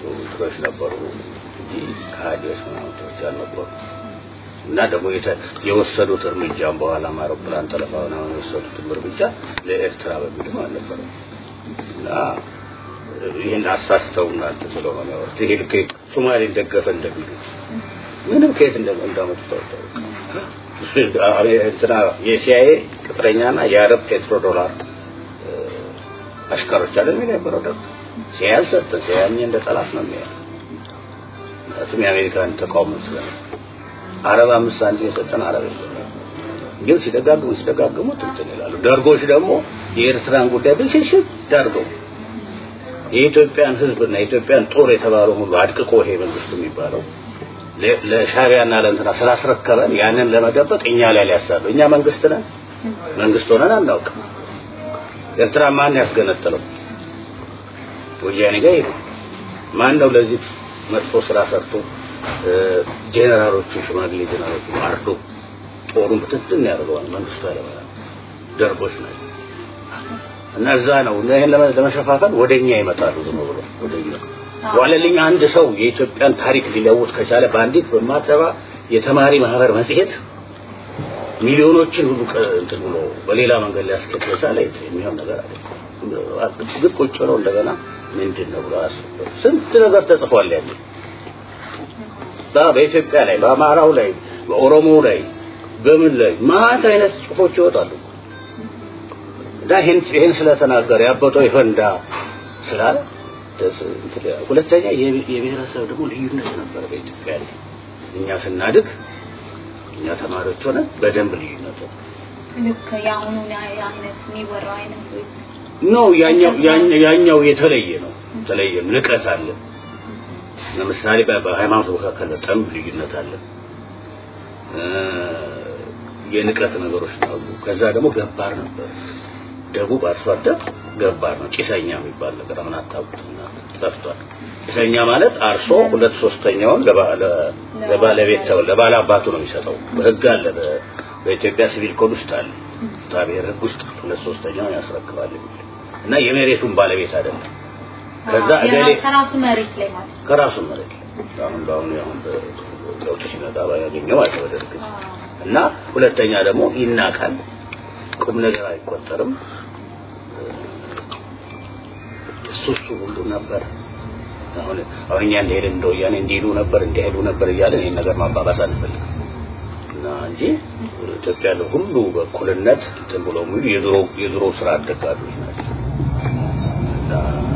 እንትኖች ነበሩ እንጂ ከሃዲዎች ምናምንቶች አልነበሩ እና ደግሞ የወሰዱት እርምጃም በኋላ አውሮፕላን ጠለፋ ምናምን የወሰዱት እርምጃ ለኤርትራ በሚልም አልነበረም እና ይህን አሳስተው እናንተ ስለሆነ ያወሩት ይሄ ልክ ሶማሌን ደገፈ እንደሚሉት ምንም ከየት እንዳመጡ ታውቀው እንትና የሲአይኤ ቅጥረኛና የአረብ ፔትሮ ዶላር አሽከሮች አለ የሚል የነበረው ደግሞ ሲአይኤ አልሰጠን ሲአይኤ እንደ ጠላት ነው የሚያየው ምክንያቱም የአሜሪካን ተቃውሞ ስለነበር አረብ አምስት ሳንቲም የሰጠን አረብ የለም ግን ሲደጋግሙ ሲደጋግሙ እንትን ይላሉ ደርጎች ደግሞ የኤርትራን ጉዳይ ብልሽሽት ዳርገው የኢትዮጵያን ህዝብና የኢትዮጵያን ጦር የተባለው ሁሉ አድቅቆ ይሄ መንግስት የሚባለው ለሻቢያና ለእንትና ስላስረከበን ያንን ለመደበቅ እኛ ላይ ሊያሳሉ እኛ መንግስት ነን መንግስት ሆነን አናውቅም ኤርትራ ማን ያስገነጠለው ወያኔ ጋር ይሄ ማን ነው ለዚህ መጥፎ ስራ ሰርቶ ጄኔራሎቹ ሽማግሌ ጄኔራሎቹ አርዶ ጦሩን ብትትን ያደርገዋል መንግስቱ ያለበላ ደርጎች ናቸው እና እዛ ነው ይሄን ለመሸፋፈን ወደኛ ይመጣሉ ዝም ብሎ ወደኛ ዋለልኝ አንድ ሰው የኢትዮጵያን ታሪክ ሊለውጥ ከቻለ በአንዲት በማትረባ የተማሪ ማህበር መጽሔት ሚሊዮኖችን ሁሉ እንትን ብሎ በሌላ መንገድ ሊያስኬድ ከቻለ የሚሆን ነገር አለ ግን ቁጭ ብለው እንደገና ምንድን ነው ብሎ አስበው ስንት ነገር ተጽፏል ያለ በኢትዮጵያ ላይ በአማራው ላይ በኦሮሞው ላይ በምን ላይ ማት አይነት ጽሁፎች ይወጣሉ እና ይህን ይህን ስለተናገረ ያበጠው ይፈንዳ ስላለ ሁለተኛ የብሔረሰብ ደግሞ ልዩነት ነበረ በኢትዮጵያ ላይ እኛ ስናድግ እኛ ተማሪዎች ሆነ በደንብ ልዩነት ልክ የአሁኑ አይነት የሚወራው አይነት ኖ ያኛው ያኛው የተለየ ነው የተለየ ንቀት አለ ለምሳሌ በሃይማኖት መካከል በጣም ልዩነት አለ የንቀት ነገሮች ነው ከዛ ደግሞ ገባር ነበር ደቡብ አርሶ አደር ገባር ነው ጭሰኛ የሚባል ነገር አሁን አታውቁትና ጠፍቷል ጭሰኛ ማለት አርሶ ሁለት ሶስተኛውን ለባለቤት ተው ለባለ አባቱ ነው የሚሰጠው በህግ አለ በኢትዮጵያ ሲቪል ኮድ ውስጥ አለ ታብሔር ህግ ውስጥ ሁለት ሶስተኛውን ያስረክባል እና የመሬቱን ባለቤት አይደለም ከዛ እገሌ ከራሱ መሬት ላይ ማለት ከራሱ መሬት አሁን በአሁኑ አሁን ለውጥ ሲመጣ ያገኘው ማለት በደርግ እና ሁለተኛ ደግሞ ይናቃል ቁም ነገር አይቆጠርም እሱ እሱ ሁሉ ነበር አሁን አሁን እኛ እንደሄድን እንደ ወያኔ እንዲሄዱ ነበር እንዲሄዱ ነበር እያለን ይህን ነገር ማባባስ አንፈልግም እና እንጂ ኢትዮጵያ ያለው ሁሉ በእኩልነት እንትን ብሎ የሚሉ የድሮ የድሮ ስራ አደጋጆች ናቸው እና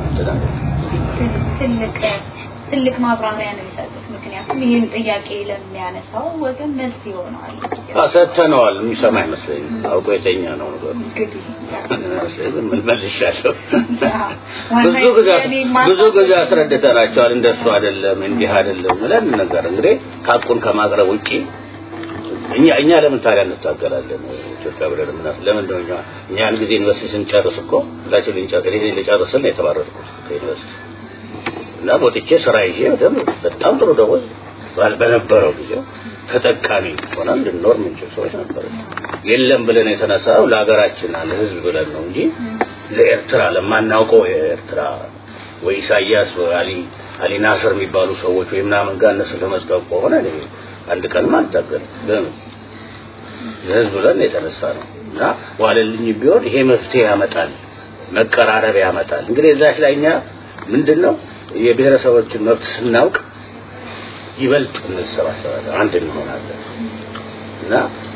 ትልቅ ትልቅ ማብራሪያ ነው የሰጡት። ምክንያቱም ይህን ጥያቄ ለሚያነሳው ወገን መልስ ይሆነዋል። ሰጥተነዋል። የሚሰማ አይመስለኝም። አውቆ የተኛ ነው ነገሩ። ምን መልሻለሁ? ብዙ ጊዜ ብዙ ጊዜ አስረድተናቸዋል። እንደሱ አይደለም እንዲህ አይደለም ብለን ነገር እንግዲህ ካቁን ከማቅረብ ውጪ እኛ እኛ ለምን ታዲያ እንታገላለን? ኢትዮጵያ ብለን ምናስ ለምን ነው እኛ እኛ ያን ጊዜ ዩኒቨርሲቲ ስንጨርስ እኮ ሁላችን ልንጨርስ እኔ ልጨርስል ነው የተባረርኩት ከዩኒቨርሲቲ እና ወጥቼ ስራ ይዤ በደምብ በጣም ጥሩ ደሞዝ በነበረው ጊዜ ተጠቃሚ ሆነን እንድንኖር ምንችል ሰዎች ነበር። የለም ብለን የተነሳው ለሀገራችን ለህዝብ ብለን ነው እንጂ ለኤርትራ ለማናውቀው የኤርትራ ወይ ኢሳያስ ወይ አሊ አሊ ናስር የሚባሉ ሰዎች ወይ ምናምን ጋር እነሱ ለመስጠት ከሆነ እኔ አንድ ቀንም አልታገልም። ለምን ለህዝብ ብለን የተነሳ ነው እና ዋለልኝ ቢሆን ይሄ መፍትሄ ያመጣል፣ መቀራረብ ያመጣል። እንግዲህ እዛች ላይ እኛ ምንድነው የብሔረሰቦችን መብት ስናውቅ ይበልጥ እንሰባሰባለን፣ አንድ እንሆናለን እና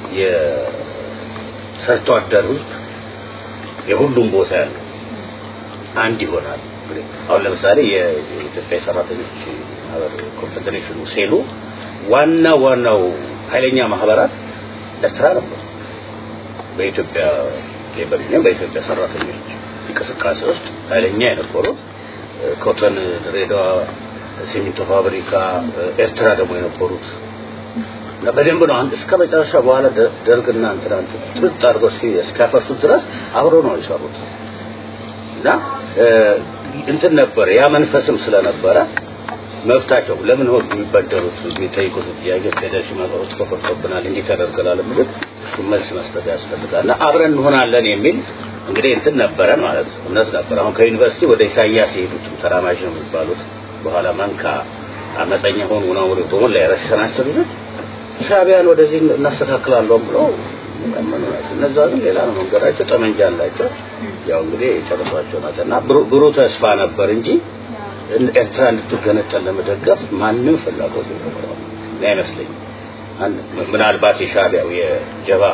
የሰርቶ አደር ህዝብ የሁሉም ቦታ ያለው አንድ ይሆናል። አሁን ለምሳሌ የኢትዮጵያ ሰራተኞች ማህበር ኮንፌዴሬሽኑ ሴሉ ዋና ዋናው ኃይለኛ ማህበራት ኤርትራ ነበሩ። በኢትዮጵያ ሌበር ዩኒየን በኢትዮጵያ ሰራተኞች እንቅስቃሴ ውስጥ ኃይለኛ የነበሩት ኮተን፣ ድሬዳዋ፣ ሲሚንቶ ፋብሪካ፣ ኤርትራ ደግሞ የነበሩት እና በደንብ ነው አንድ እስከ መጨረሻ በኋላ ደርግና እንትና ጥርጥ አድርገው እስኪያፈርሱት ድረስ አብሮ ነው የሰሩት እና እንትን ነበር ያ መንፈስም ስለነበረ መብታቸው ለምን ሆን የሚበደሩት የሚጠይቁት ጥያቄ ፌዴሬሽን ማህበሮች ተፈርቶብናል እንዲህ ተደርገናል የሚሉት እሱ መልስ መስጠት ያስፈልጋል እና አብረን እንሆናለን የሚል እንግዲህ እንትን ነበረ ማለት ነው እምነት ነበር አሁን ከዩኒቨርሲቲ ወደ ኢሳያስ የሄዱትም ተራማጅ ነው የሚባሉት በኋላ መንካ አመፀኛ ሆኑ ነው ወደ የረሸናቸው ልጆች ሻቢያን ወደዚህ እናስተካክላለሁ ብለው እነዛ ግን ሌላ ነው መንገዳቸው፣ ጠመንጃ አላቸው። ያው እንግዲህ የጨረሷቸው ናቸው እና ብሩህ ተስፋ ነበር እንጂ ኤርትራ እንድትገነጠል ለመደገፍ ማንም ፍላጎት የነበረው አይመስለኝም። ምናልባት የሻቢያው የጀባ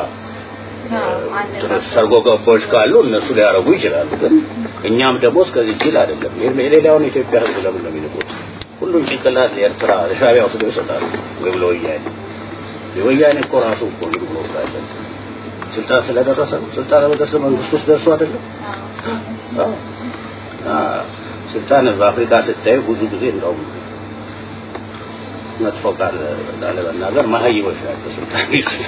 ሰርጎ ገቦች ካሉ እነሱ ሊያረጉ ይችላሉ። ግን እኛም ደግሞ እስከዚህ ጅል አይደለም። የሌላውን ኢትዮጵያ ሕዝብ ለምን ነው የሚንቁት? ሁሉም ጭንቅላት ለኤርትራ ለሻቢያ ወስደው ይሰጣሉ ወይ ብሎ ወያኔ የወያኔ እኮ ራሱ እኮ ዝም ብሎ ስላለ ስልጣን ስለደረሰ ነው። ስልጣን በደረሰ መንግስት ውስጥ ደርሶ አይደለም። ስልጣን በአፍሪካ ስታይ ብዙ ጊዜ እንደውም መጥፎ ቃል ላለመናገር መሀይቦች ናቸው ስልጣን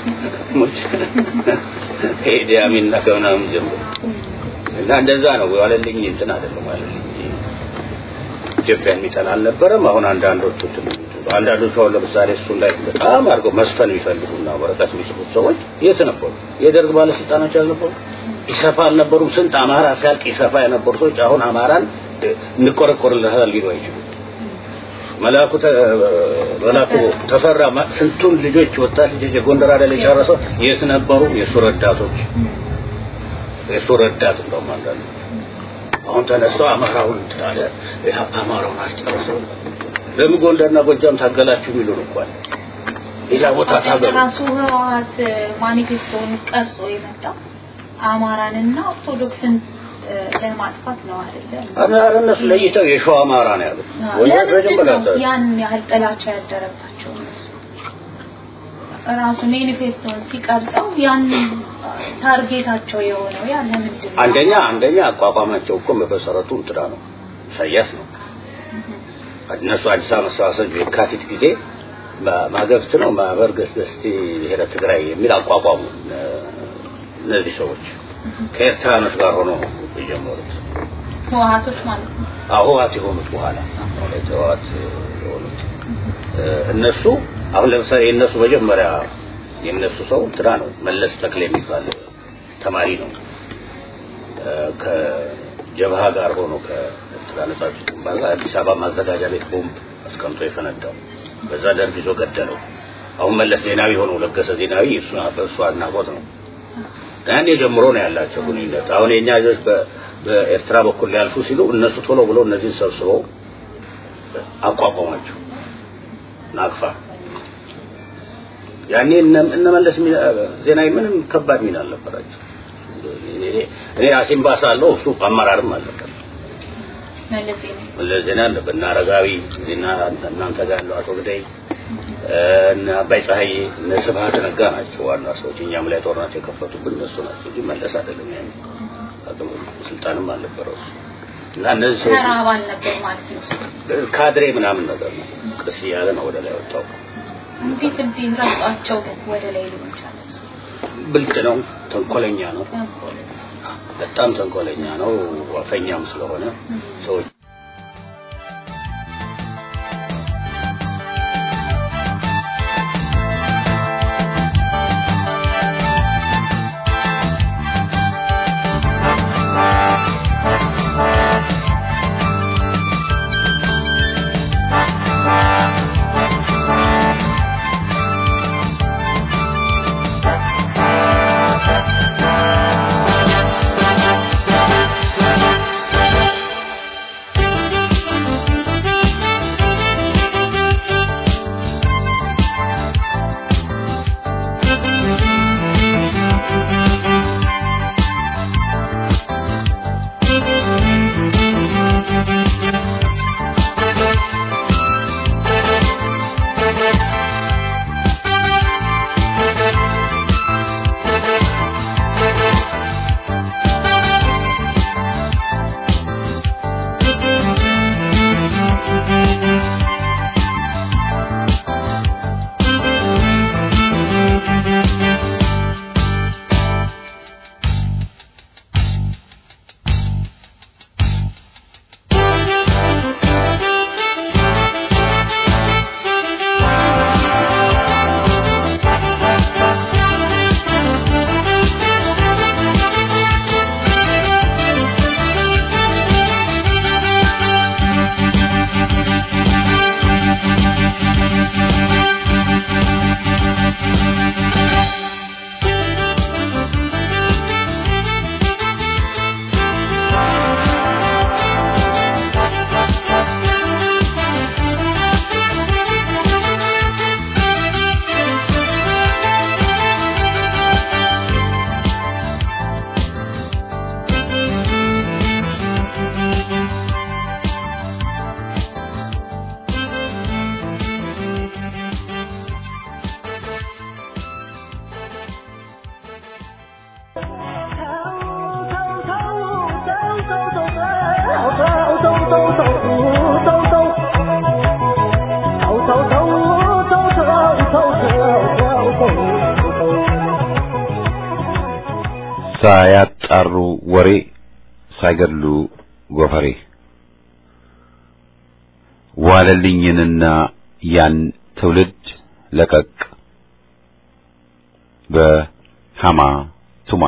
ኢዲ አሚን እና ከምናምን ጀምሮ እና እንደዛ ነው ዋለልኝ እንትን አይደለም ዋለልኝ ኢትዮጵያ የሚጠላ አልነበረም። አሁን አንዳንዶቹ አንዳንዶቹ አሁን ለምሳሌ እሱን ላይ በጣም አድርገው መስፈን የሚፈልጉና ወረቀት የሚጽፉት ሰዎች የት ነበሩ? የደርግ ባለስልጣኖች አልነበሩ? ኢሰፓ አልነበሩም? ስንት አማራ ሲያልቅ ኢሰፓ የነበሩ ሰዎች አሁን አማራን እንቆረቆርልሃል ሊሉ አይችሉም። መላኩ መላኩ ተፈራ ስንቱን ልጆች ወጣት ልጆች የጎንደር አይደል የጨረሰው የት ነበሩ? የእሱ ረዳቶች የእሱ ረዳት እንደውም አንዳንዱ አሁን ተነስተው አማራውን ታለ አማራውን አስጨረሰው ለምን ጎንደርና ጎጃም ታገላችሁ የሚሉን እንኳን ሌላ ቦታ ታገሉ ራሱ ህወሓት ማኒፌስቶን ቀርጾ የመጣው አማራንና ኦርቶዶክስን ለማጥፋት ነው አይደለም? አማራ እነሱ ለይተው የሸዋ አማራ ነው ያሉት። ወያኔ ለምንድን ነው ያን ያህል ጥላቻ ያደረባቸው እነሱ? ራሱ ማኒፌስቶን ሲቀርጸው ያን ታርጌታቸው የሆነው ያ ለምንድን ነው? አንደኛ አንደኛ አቋቋማቸው እኮ በመሰረቱ እንትና ነው ኢሳያስ ነው። እነሱ አዲስ አበባ መሰባሰብ የካቲት ጊዜ ማገብት ነው ማህበር ገስገስቲ ብሔረ ትግራይ የሚል አቋቋሙ። እነዚህ ሰዎች ከኤርትራኖች ጋር ሆኖ የጀመሩት ህወሓቶች ማለት ነው። ህወሓት የሆኑት በኋላ ህወሓት የሆኑት እነሱ አሁን ለምሳሌ የእነሱ መጀመሪያ የእነሱ ሰው እንትና ነው መለስ ተክሌ የሚባል ተማሪ ነው ከጀብሃ ጋር ሆኖ ከኤርትራ ነጻ አውጪ ግንባር ጋር አዲስ አበባ ማዘጋጃ ቤት ቦምብ አስቀምጦ የፈነዳው በዛ ደርግ ይዞ ገደለው። አሁን መለስ ዜናዊ ሆኖ ለገሰ ዜናዊ እሱ በእሱ አድናቆት ነው። ያኔ ጀምሮ ነው ያላቸው ግንኙነት። አሁን የኛ ልጆች በኤርትራ በኩል ሊያልፉ ሲሉ እነሱ ቶሎ ብሎ እነዚህን ሰብስበው አቋቋሟቸው ናቅፋ። ያኔ እነመለስ ዜናዊ ምንም ከባድ ሚና አልነበራቸው። እኔ አሲምባ ሳለሁ እሱ አመራርም አልነበር። መለስ ዜና አለበት እና አረጋዊ እና እናንተ ጋር ያለው አቶ ግዳይ እነ አባይ ፀሐዬ እነ ስብሀት ነጋ ናቸው ዋና ሰዎች። እኛም ላይ ጦርናቸው የከፈቱብን እነሱ ናቸው እንጂ መለስ አይደለም። ያኔ ስልጣንም አልነበረው እና እነዚህ ሰዎች ተራ አባል ነበር ማለት ነው። ካድሬ ምናምን ነገር ነው። ቅስ እያለ ነው ወደ ላይ ወጣው። እንዴት እንዴት ረግጧቸው ግን ወደ ላይ ሊሆን ይችላል? ብልጥ ነው፣ ተንኮለኛ ነው፣ በጣም ተንኮለኛ ነው። ዋፈኛም ስለሆነ ሰዎች ሳያጣሩ ወሬ ሳይገድሉ ጎፈሬ ዋለልኝንና ያን ትውልድ ለቀቅ በሃማ ቱማ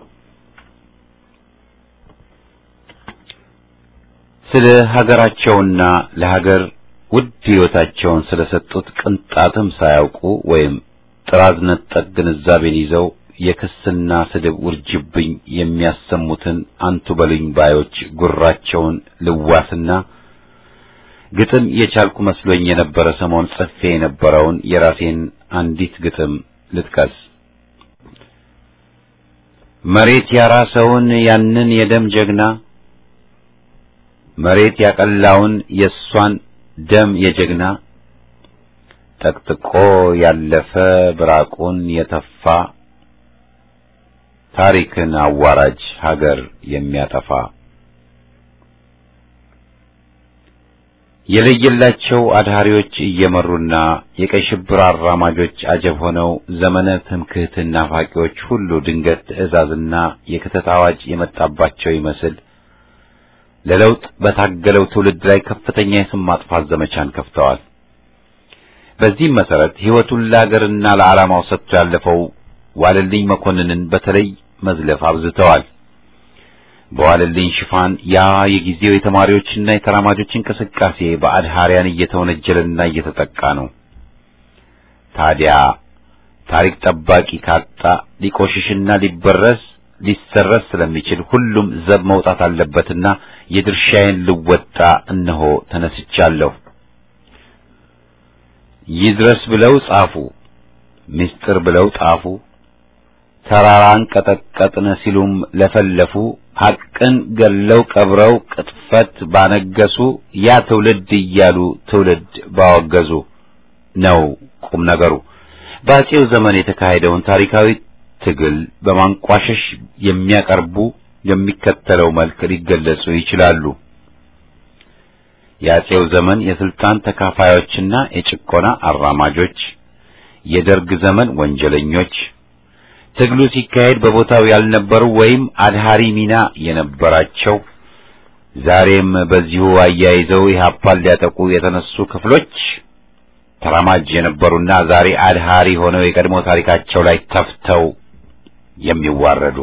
ስለ ሀገራቸውና ለሀገር ውድ ሕይወታቸውን ስለሰጡት ቅንጣትም ሳያውቁ ወይም ጥራዝ ነጠቅ ግንዛቤን ይዘው የክስና ስድብ ውርጅብኝ የሚያሰሙትን አንቱ በሉኝ ባዮች ጉራቸውን ልዋስና ግጥም የቻልኩ መስሎኝ የነበረ ሰሞን ጽፌ የነበረውን የራሴን አንዲት ግጥም ልጥቀስ። መሬት ያራሰውን ያንን የደም ጀግና መሬት ያቀላውን የእሷን ደም የጀግና ጠቅጥቆ ያለፈ ብራቁን የተፋ ታሪክን አዋራጅ ሀገር የሚያጠፋ የለየላቸው አድሃሪዎች እየመሩና የቀይ ሽብር አራማጆች አጀብ ሆነው ዘመነ ትምክህትና ናፋቂዎች ሁሉ ድንገት ትዕዛዝና የክተት አዋጅ የመጣባቸው ይመስል ለለውጥ በታገለው ትውልድ ላይ ከፍተኛ የስም ማጥፋት ዘመቻን ከፍተዋል። በዚህም መሰረት ሕይወቱን ለአገርና ለዓላማው ሰጥቶ ያለፈው ዋለልኝ መኮንንን በተለይ መዝለፍ አብዝተዋል። በዋለልኝ ሽፋን ያ የጊዜው የተማሪዎችና የተራማጆች እንቅስቃሴ በአድሃሪያን እየተወነጀለና እየተጠቃ ነው። ታዲያ ታሪክ ጠባቂ ካጣ ሊቆሽሽና ሊበረስ ሊሰረስ ስለሚችል ሁሉም ዘብ መውጣት አለበትና የድርሻዬን ልወጣ እነሆ ተነስቻለሁ። ይድረስ ብለው ጻፉ፣ ምስጢር ብለው ጣፉ፣ ተራራን ቀጠቀጥን ሲሉም ለፈለፉ፣ ሐቅን ገለው ቀብረው ቅጥፈት ባነገሱ፣ ያ ትውልድ እያሉ ትውልድ ባወገዙ ነው ቁም ነገሩ። በአፄው ዘመን የተካሄደውን ታሪካዊ ትግል በማንቋሸሽ የሚያቀርቡ የሚከተለው መልክ ሊገለጹ ይችላሉ። የአፄው ዘመን የስልጣን ተካፋዮችና የጭቆና አራማጆች፣ የደርግ ዘመን ወንጀለኞች፣ ትግሉ ሲካሄድ በቦታው ያልነበሩ ወይም አድሃሪ ሚና የነበራቸው፣ ዛሬም በዚሁ አያይዘው ኢህአፓን ሊያጠቁ የተነሱ ክፍሎች ተራማጅ የነበሩና ዛሬ አድሃሪ ሆነው የቀድሞ ታሪካቸው ላይ ተፍተው የሚዋረዱ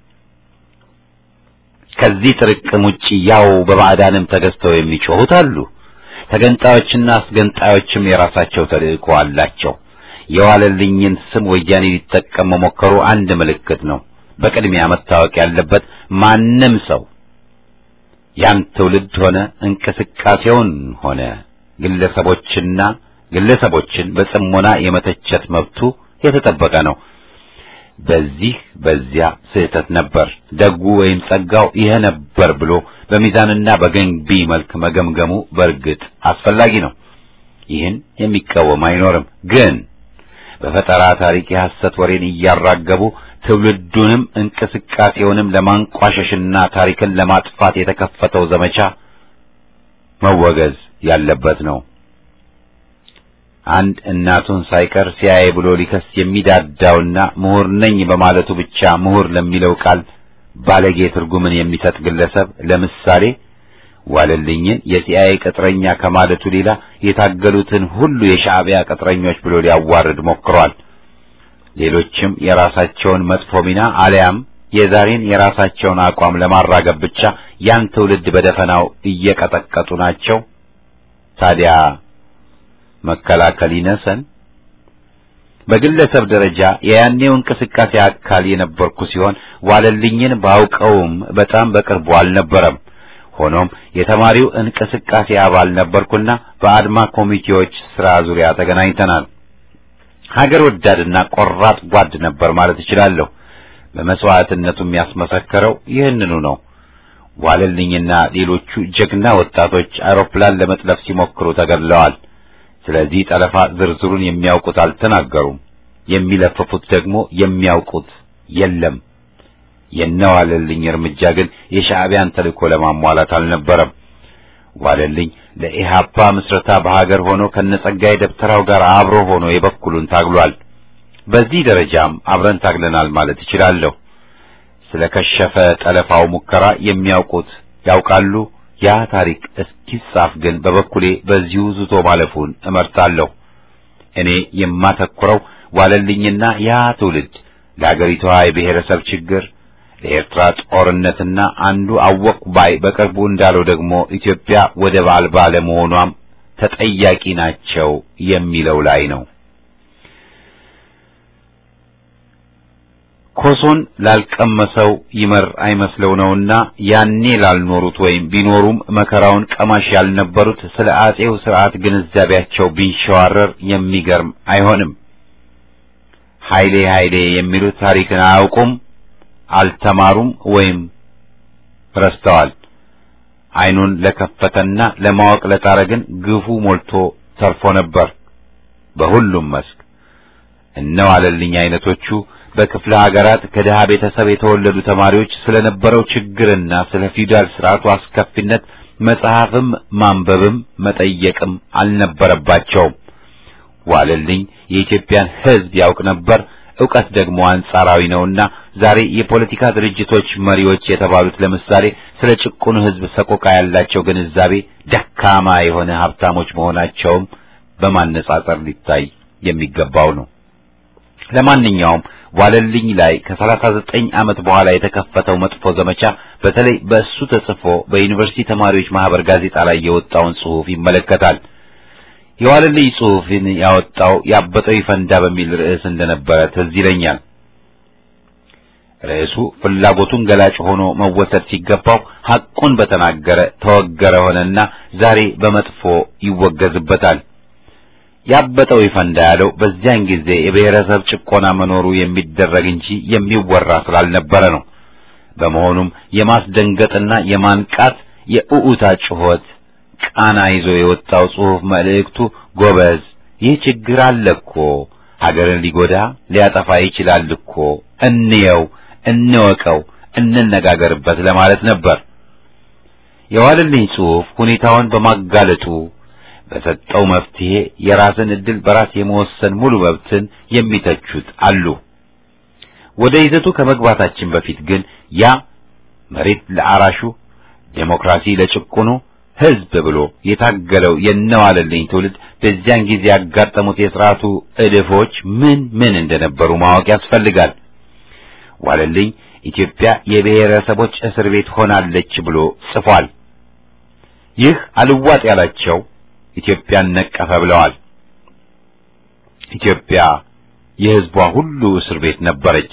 ከዚህ ጥርቅም ውጪ ያው በባዕዳንም ተገዝተው የሚጮሁት አሉ። ተገንጣዮችና አስገንጣዮችም የራሳቸው ተልእኮ አላቸው። የዋለልኝን ስም ወያኔ ሊጠቀም መሞከሩ አንድ ምልክት ነው። በቅድሚያ መታወቅ ያለበት ማንም ሰው ያን ትውልድ ሆነ እንቅስቃሴውን ሆነ ግለሰቦችና ግለሰቦችን በጽሞና የመተቸት መብቱ የተጠበቀ ነው። በዚህ በዚያ ስህተት ነበር፣ ደጉ ወይም ጸጋው ይሄ ነበር ብሎ በሚዛንና በገንቢ መልክ መገምገሙ በእርግጥ አስፈላጊ ነው። ይህን የሚቃወም አይኖርም። ግን በፈጠራ ታሪክ የሐሰት ወሬን እያራገቡ ትውልዱንም እንቅስቃሴውንም ለማንቋሸሽና ታሪክን ለማጥፋት የተከፈተው ዘመቻ መወገዝ ያለበት ነው። አንድ እናቱን ሳይቀር ሲያይ ብሎ ሊከስ የሚዳዳውና ምሁር ነኝ በማለቱ ብቻ ምሁር ለሚለው ቃል ባለጌ ትርጉምን የሚሰጥ ግለሰብ ለምሳሌ ዋለልኝን የሲአይኤ ቅጥረኛ ከማለቱ ሌላ የታገሉትን ሁሉ የሻዕቢያ ቅጥረኞች ብሎ ሊያዋርድ ሞክሯል። ሌሎችም የራሳቸውን መጥፎ ሚና አሊያም የዛሬን የራሳቸውን አቋም ለማራገብ ብቻ ያን ትውልድ በደፈናው እየቀጠቀጡ ናቸው። ታዲያ መከላከል ይነሰን። በግለሰብ ደረጃ የያኔው እንቅስቃሴ አካል የነበርኩ ሲሆን ዋለልኝን ባውቀውም በጣም በቅርቡ አልነበረም። ሆኖም የተማሪው እንቅስቃሴ አባል ነበርኩና በአድማ ኮሚቴዎች ስራ ዙሪያ ተገናኝተናል። ሀገር ወዳድና ቆራጥ ጓድ ነበር ማለት እችላለሁ። በመስዋዕትነቱ የሚያስመሰከረው ይህንኑ ነው። ዋለልኝና ሌሎቹ ጀግና ወጣቶች አውሮፕላን ለመጥለፍ ሲሞክሩ ተገድለዋል። ስለዚህ ጠለፋ ዝርዝሩን የሚያውቁት አልተናገሩም። የሚለፍፉት ደግሞ የሚያውቁት የለም። የነዋለልኝ እርምጃ ግን የሻዕቢያን ተልእኮ ለማሟላት አልነበረም። ዋለልኝ ለኢህአፓ ምስረታ በሀገር ሆኖ ከነጸጋዬ ደብተራው ጋር አብሮ ሆኖ የበኩሉን ታግሏል። በዚህ ደረጃም አብረን ታግለናል ማለት እችላለሁ። ስለ ከሸፈ ጠለፋው ሙከራ የሚያውቁት ያውቃሉ። ያ ታሪክ እስኪጻፍ ግን በበኩሌ በዚሁ ዝቶ ማለፉን እመርጣለሁ። እኔ የማተኩረው ዋለልኝና ያ ትውልድ ለአገሪቷ የብሔረሰብ ችግር ለኤርትራ ጦርነትና አንዱ አወቅ ባይ በቅርቡ እንዳለው ደግሞ ኢትዮጵያ ወደብ አልባ ለመሆኗም ተጠያቂ ናቸው የሚለው ላይ ነው። ኮሶን ላልቀመሰው ይመር አይመስለው ነውና ያኔ ላልኖሩት ወይም ቢኖሩም መከራውን ቀማሽ ያልነበሩት ስለ አጼው ስርዓት ግንዛቤያቸው ቢንሸዋረር የሚገርም አይሆንም። ኃይሌ ኃይሌ የሚሉት ታሪክን አያውቁም፣ አልተማሩም ወይም ረስተዋል። ዓይኑን ለከፈተና ለማወቅ ለጣረ ግን ግፉ ሞልቶ ተርፎ ነበር በሁሉም መስክ። እነዋለልኝ አይነቶቹ በክፍለ ሀገራት ከድሃ ቤተሰብ የተወለዱ ተማሪዎች ስለነበረው ችግርና ስለ ፊውዳል ስርዓቱ አስከፊነት መጽሐፍም ማንበብም መጠየቅም አልነበረባቸውም። ዋለልኝ የኢትዮጵያን ሕዝብ ያውቅ ነበር። ዕውቀት ደግሞ አንጻራዊ ነውና ዛሬ የፖለቲካ ድርጅቶች መሪዎች የተባሉት ለምሳሌ ስለ ጭቁኑ ሕዝብ ሰቆቃ ያላቸው ግንዛቤ ደካማ የሆነ ሀብታሞች መሆናቸውም በማነጻጸር ሊታይ የሚገባው ነው። ለማንኛውም ዋለልኝ ላይ ከሰላሳ ዘጠኝ ዓመት በኋላ የተከፈተው መጥፎ ዘመቻ በተለይ በእሱ ተጽፎ በዩኒቨርሲቲ ተማሪዎች ማህበር ጋዜጣ ላይ የወጣውን ጽሑፍ ይመለከታል። የዋለልኝ ጽሑፍን ያወጣው ያበጠው ይፈንዳ በሚል ርዕስ እንደነበረ ትዝ ይለኛል። ርዕሱ ፍላጎቱን ገላጭ ሆኖ መወሰድ ሲገባው ሐቁን በተናገረ ተወገረ ሆነና ዛሬ በመጥፎ ይወገዝበታል። ያበጠው ይፈንዳ ያለው በዚያን ጊዜ የብሔረሰብ ጭቆና መኖሩ የሚደረግ እንጂ የሚወራ ስላልነበረ ነው። በመሆኑም የማስደንገጥና የማንቃት የኡኡታ ጩኸት ቃና ይዞ የወጣው ጽሑፍ መልእክቱ ጎበዝ፣ ይህ ችግር አለ እኮ ሀገርን ሊጎዳ ሊያጠፋ ይችላል እኮ እንየው፣ እንወቀው፣ እንነጋገርበት ለማለት ነበር። የዋለልኝ ጽሑፍ ሁኔታውን በማጋለጡ በሰጠው መፍትሄ የራስን ዕድል በራስ የመወሰን ሙሉ መብትን የሚተቹት አሉ። ወደ ይዘቱ ከመግባታችን በፊት ግን ያ መሬት ለአራሹ ዴሞክራሲ ለጭቁኑ ሕዝብ ብሎ የታገለው የነዋለልኝ ትውልድ በዚያን ጊዜ ያጋጠሙት የሥርዓቱ እድፎች ምን ምን እንደነበሩ ማወቅ ያስፈልጋል። ዋለልኝ ኢትዮጵያ የብሔረሰቦች እስር ቤት ሆናለች ብሎ ጽፏል። ይህ አልዋጥ ያላቸው ኢትዮጵያን ነቀፈ ብለዋል። ኢትዮጵያ የሕዝቧ ሁሉ እስር ቤት ነበረች።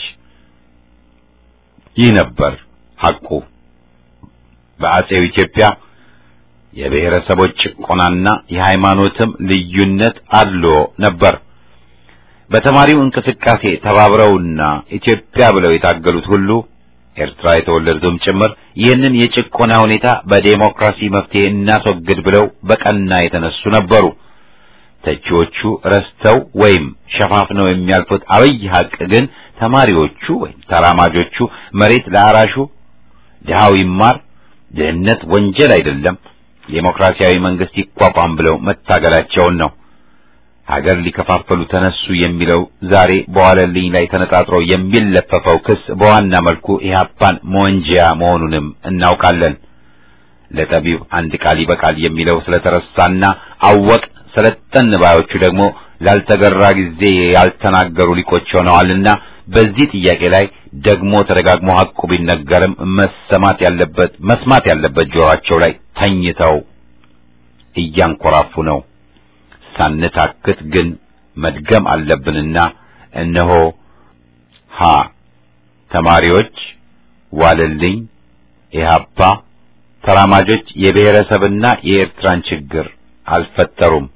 ይህ ነበር ሐቁ። በአጼው ኢትዮጵያ የብሔረሰቦች ጭቆናና የሃይማኖትም ልዩነት አድሎ ነበር። በተማሪው እንቅስቃሴ ተባብረውና ኢትዮጵያ ብለው የታገሉት ሁሉ ኤርትራ የተወለዱትም ጭምር ይህንን የጭቆና ሁኔታ በዴሞክራሲ መፍትሄ እናስወግድ ብለው በቀና የተነሱ ነበሩ። ተቺዎቹ ረስተው ወይም ሸፋፍነው የሚያልፉት አብይ ሐቅ ግን ተማሪዎቹ ወይም ተራማጆቹ መሬት ለአራሹ ድሃው ይማር፣ ድህነት ወንጀል አይደለም፣ ዴሞክራሲያዊ መንግስት ይቋቋም ብለው መታገላቸውን ነው። ሀገር ሊከፋፈሉ ተነሱ የሚለው ዛሬ በዋለልኝ ላይ ተነጣጥሮ የሚለፈፈው ክስ በዋና መልኩ ኢህአፓን መወንጀያ መሆኑንም እናውቃለን። ለጠቢብ አንድ ቃል ይበቃል የሚለው ስለተረሳና አወቅ ሰለጠን ባዮቹ ደግሞ ላልተገራ ጊዜ ያልተናገሩ ሊቆች ሆነዋልና በዚህ ጥያቄ ላይ ደግሞ ተደጋግሞ ሐቁ ቢነገርም መሰማት ያለበት መስማት ያለበት ጆሮአቸው ላይ ተኝተው እያንኮራፉ ነው። ሳንታክት ግን መድገም አለብንና እነሆ ሀ ተማሪዎች፣ ዋለልኝ፣ ኢህአፓ፣ ተራማጆች የብሔረሰብና የኤርትራን ችግር አልፈጠሩም።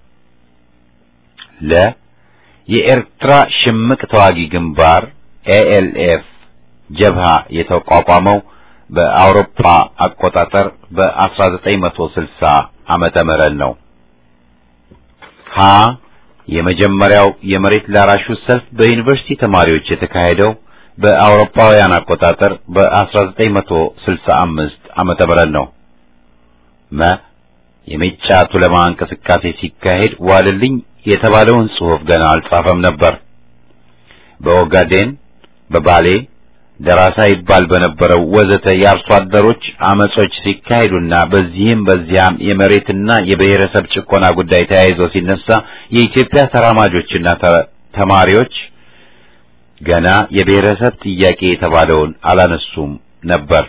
ለ የኤርትራ ሽምቅ ተዋጊ ግንባር ኤኤልኤፍ ጀብሃ የተቋቋመው በአውሮፓ አቆጣጠር በ1960 ዓመተ ምህረት ነው። ሀ የመጀመሪያው የመሬት ላራሹ ሰልፍ በዩኒቨርሲቲ ተማሪዎች የተካሄደው በአውሮፓውያን አቆጣጠር በ1965 ዓመተ ምህረት ነው። መ የሜጫ ቱለማ እንቅስቃሴ ሲካሄድ ዋልልኝ የተባለውን ጽሑፍ ገና አልጻፈም ነበር። በኦጋዴን፣ በባሌ፣ ደራሳ ይባል በነበረው ወዘተ የአርሶ አደሮች አመጾች ሲካሄዱና በዚህም በዚያም የመሬትና የብሔረሰብ ጭቆና ጉዳይ ተያይዞ ሲነሳ የኢትዮጵያ ተራማጆችና ተማሪዎች ገና የብሔረሰብ ጥያቄ የተባለውን አላነሱም ነበር።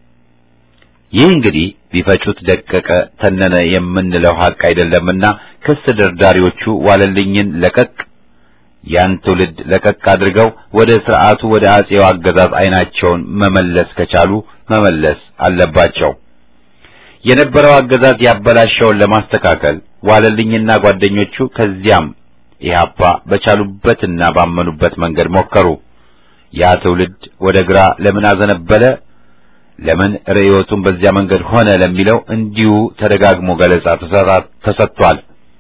ይህ እንግዲህ ቢፈጩት ደቀቀ ተነነ የምንለው ሀቅ አይደለምና ክስ ደርዳሪዎቹ ዋለልኝን ለቀቅ ያን ትውልድ ለቀቅ አድርገው ወደ ስርዓቱ ወደ አጼው አገዛዝ አይናቸውን መመለስ ከቻሉ መመለስ አለባቸው። የነበረው አገዛዝ ያበላሸውን ለማስተካከል ዋለልኝና ጓደኞቹ ከዚያም ኢህአፓ በቻሉበትና ባመኑበት መንገድ ሞከሩ። ያ ትውልድ ወደ ግራ ለምን አዘነበለ፣ ለምን ርዕዮቱን በዚያ መንገድ ሆነ ለሚለው እንዲሁ ተደጋግሞ ገለጻ ተሰጥቷል።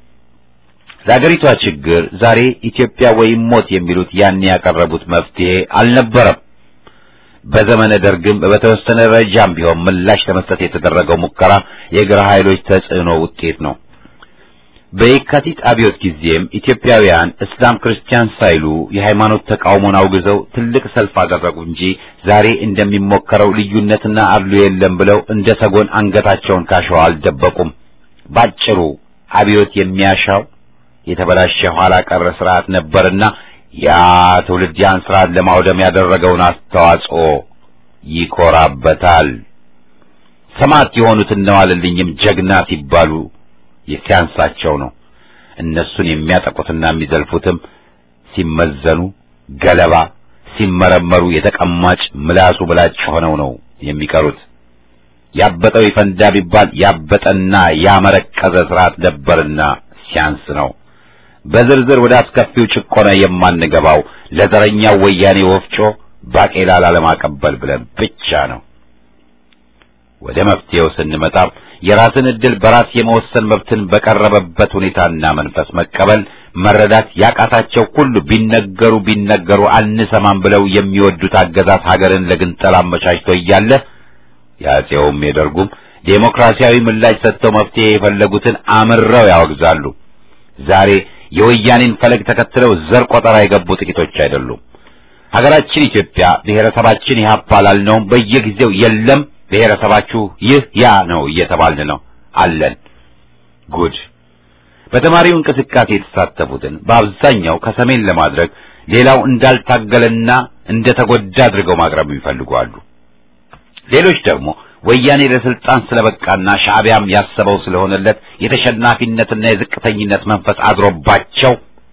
ለአገሪቷ ችግር ዛሬ ኢትዮጵያ ወይም ሞት የሚሉት ያን ያቀረቡት መፍትሄ አልነበረም። በዘመነ ደርግም በተወሰነ ደረጃም ቢሆን ምላሽ ለመስጠት የተደረገው ሙከራ የግራ ኃይሎች ተጽዕኖ ውጤት ነው። በየካቲት አብዮት ጊዜም ኢትዮጵያውያን እስላም ክርስቲያን ሳይሉ የሃይማኖት ተቃውሞን አውግዘው ትልቅ ሰልፍ አደረጉ እንጂ ዛሬ እንደሚሞከረው ልዩነትና አድሎ የለም ብለው እንደ ሰጎን አንገታቸውን ካሸዋ አልደበቁም። ባጭሩ አብዮት የሚያሻው የተበላሸ ኋላ ቀረ ስርዓት ነበርና ያ ትውልድ ያን ስርዓት ለማውደም ያደረገውን አስተዋጽኦ ይኮራበታል። ሰማዕት የሆኑት እነ ዋለልኝም ጀግና ሲባሉ ሲያንሳቸው ነው። እነሱን የሚያጠቁትና የሚዘልፉትም ሲመዘኑ ገለባ፣ ሲመረመሩ የተቀማጭ ምላሱ ብላጭ ሆነው ነው የሚቀሩት። ያበጠው ይፈንዳ ቢባል ያበጠና ያመረቀዘ ስርዓት ነበርና ሲያንስ ነው። በዝርዝር ወደ አስከፊው ጭቆና የማንገባው ለዘረኛው ወያኔ ወፍጮ ባቄላ ላለማቀበል ብለን ብቻ ነው። ወደ መፍትሄው ስንመጣ የራስን ዕድል በራስ የመወሰን መብትን በቀረበበት ሁኔታና መንፈስ መቀበል መረዳት ያቃታቸው ሁሉ ቢነገሩ ቢነገሩ አንሰማም ብለው የሚወዱት አገዛዝ ሀገርን ለግንጠላ አመቻችቶ እያለ የአፄውም የደርጉም ዴሞክራሲያዊ ምላሽ ሰጥተው መፍትሄ የፈለጉትን አምረው ያወግዛሉ። ዛሬ የወያኔን ፈለግ ተከትለው ዘር ቆጠራ የገቡ ጥቂቶች አይደሉም። ሀገራችን ኢትዮጵያ ብሔረሰባችን ኢህአፓ ላልነውም በየጊዜው የለም ብሔረሰባችሁ ይህ ያ ነው እየተባልን ነው አለን። ጉድ! በተማሪው እንቅስቃሴ የተሳተፉትን በአብዛኛው ከሰሜን ለማድረግ ሌላው እንዳልታገለና እንደተጎዳ አድርገው ማቅረብ ይፈልጓሉ። ሌሎች ደግሞ ወያኔ ለስልጣን ስለበቃና ሻዕቢያም ያሰበው ስለሆነለት የተሸናፊነትና የዝቅተኝነት መንፈስ አድሮባቸው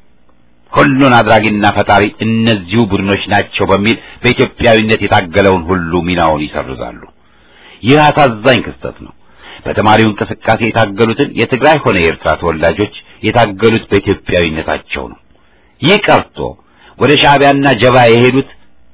ሁሉን አድራጊና ፈጣሪ እነዚሁ ቡድኖች ናቸው በሚል በኢትዮጵያዊነት የታገለውን ሁሉ ሚናውን ይሰርዛሉ። ይህ አሳዛኝ ክስተት ነው። በተማሪው እንቅስቃሴ የታገሉትን የትግራይ ሆነ የኤርትራ ተወላጆች የታገሉት በኢትዮጵያዊነታቸው ነው። ይህ ቀርቶ ወደ ሻዕቢያና ጀባ የሄዱት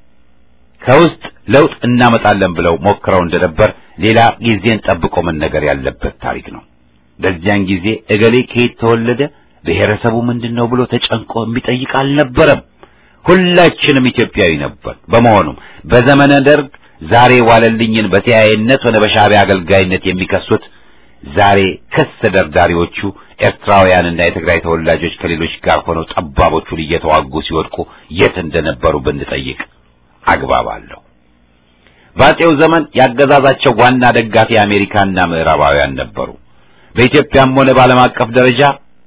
ከውስጥ ለውጥ እናመጣለን ብለው ሞክረው እንደነበር ሌላ ጊዜን ጠብቆ መነገር ያለበት ታሪክ ነው። በዚያን ጊዜ እገሌ ከየት ተወለደ፣ ብሔረሰቡ ምንድን ነው ብሎ ተጨንቆ የሚጠይቅ አልነበረም። ሁላችንም ኢትዮጵያዊ ነበር። በመሆኑም በዘመነ ደርግ ዛሬ ዋለልኝን በተያያይነት ሆነ በሻዕቢያ አገልጋይነት የሚከሱት ዛሬ ክስ ደርዳሪዎቹ ኤርትራውያንና የትግራይ ተወላጆች ከሌሎች ጋር ሆነው ጠባቦቹን እየተዋጉ ሲወድቁ የት እንደነበሩ ብንጠይቅ አግባብ አለው። በአፄው ዘመን ያገዛዛቸው ዋና ደጋፊ አሜሪካና ምዕራባውያን ነበሩ። በኢትዮጵያም ሆነ በዓለም አቀፍ ደረጃ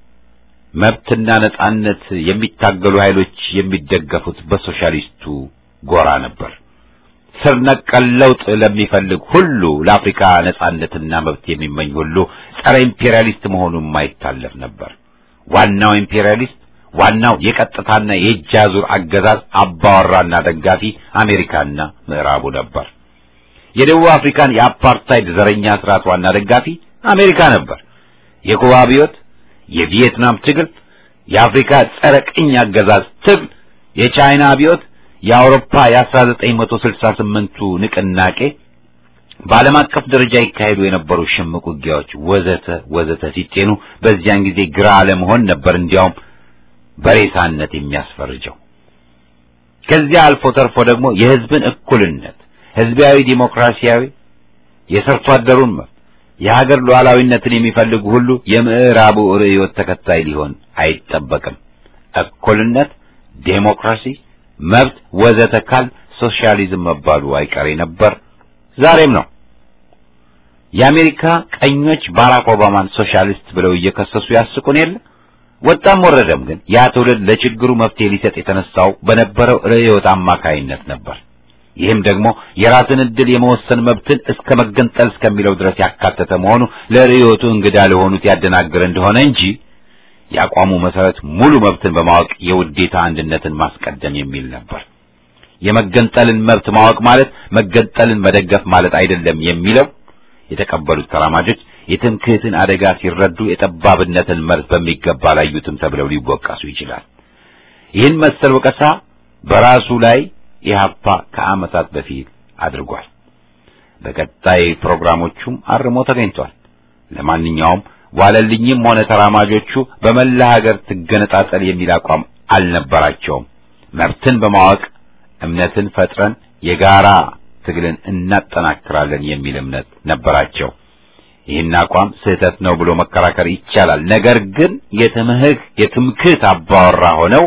መብትና ነጻነት የሚታገሉ ኃይሎች የሚደገፉት በሶሻሊስቱ ጎራ ነበር። ስር ነቀል ለውጥ ለሚፈልግ ሁሉ ለአፍሪካ ነጻነትና መብት የሚመኝ ሁሉ ጸረ ኢምፔሪያሊስት መሆኑ የማይታለፍ ነበር። ዋናው ኢምፔሪያሊስት ዋናው የቀጥታና የእጅ አዙር አገዛዝ አባወራና ደጋፊ አሜሪካና ምዕራቡ ነበር። የደቡብ አፍሪካን የአፓርታይድ ዘረኛ ስርዓት ዋና ደጋፊ አሜሪካ ነበር። የኩባ አብዮት፣ የቪየትናም ትግል፣ የአፍሪካ ጸረ ቅኝ አገዛዝ ትግል፣ የቻይና አብዮት፣ የአውሮፓ የ1968ቱ ንቅናቄ፣ በዓለም አቀፍ ደረጃ ይካሄዱ የነበሩ ሽምቅ ውጊያዎች ወዘተ ወዘተ ሲጤኑ በዚያን ጊዜ ግራ አለመሆን ነበር እንዲያውም በሬሳነት የሚያስፈርጀው። ከዚያ አልፎ ተርፎ ደግሞ የህዝብን እኩልነት፣ ህዝባዊ ዲሞክራሲያዊ፣ የሰርቶ አደሩን መብት፣ የሀገር ሉዓላዊነትን የሚፈልጉ ሁሉ የምዕራቡ ርዕዮት ተከታይ ሊሆን አይጠበቅም። እኩልነት፣ ዴሞክራሲ፣ መብት ወዘተ ካል ሶሻሊዝም መባሉ አይቀሬ ነበር፣ ዛሬም ነው። የአሜሪካ ቀኞች ባራክ ኦባማን ሶሻሊስት ብለው እየከሰሱ ያስቁን የለ። ወጣም ወረደም ግን ያ ትውልድ ለችግሩ መፍትሄ ሊሰጥ የተነሳው በነበረው ርዕዮት አማካይነት ነበር። ይህም ደግሞ የራስን ዕድል የመወሰን መብትን እስከ መገንጠል እስከሚለው ድረስ ያካተተ መሆኑ ለርዕዮቱ እንግዳ ለሆኑት ያደናግር እንደሆነ እንጂ የአቋሙ መሰረት ሙሉ መብትን በማወቅ የውዴታ አንድነትን ማስቀደም የሚል ነበር። የመገንጠልን መብት ማወቅ ማለት መገንጠልን መደገፍ ማለት አይደለም የሚለው የተቀበሉት ተራማጆች የትምክህትን አደጋ ሲረዱ የጠባብነትን መርዝ በሚገባ አላዩትም ተብለው ሊወቀሱ ይችላል። ይህን መሰል ወቀሳ በራሱ ላይ ኢህአፓ ከዓመታት በፊት አድርጓል። በቀጣይ ፕሮግራሞቹም አርሞ ተገኝቷል። ለማንኛውም ዋለልኝም ሆነ ተራማጆቹ በመላ ሀገር ትገነጣጠል የሚል አቋም አልነበራቸውም። መብትን በማወቅ እምነትን ፈጥረን የጋራ ትግልን እናጠናክራለን የሚል እምነት ነበራቸው። ይህን አቋም ስህተት ነው ብሎ መከራከር ይቻላል። ነገር ግን የትምህክ የትምክህት አባወራ ሆነው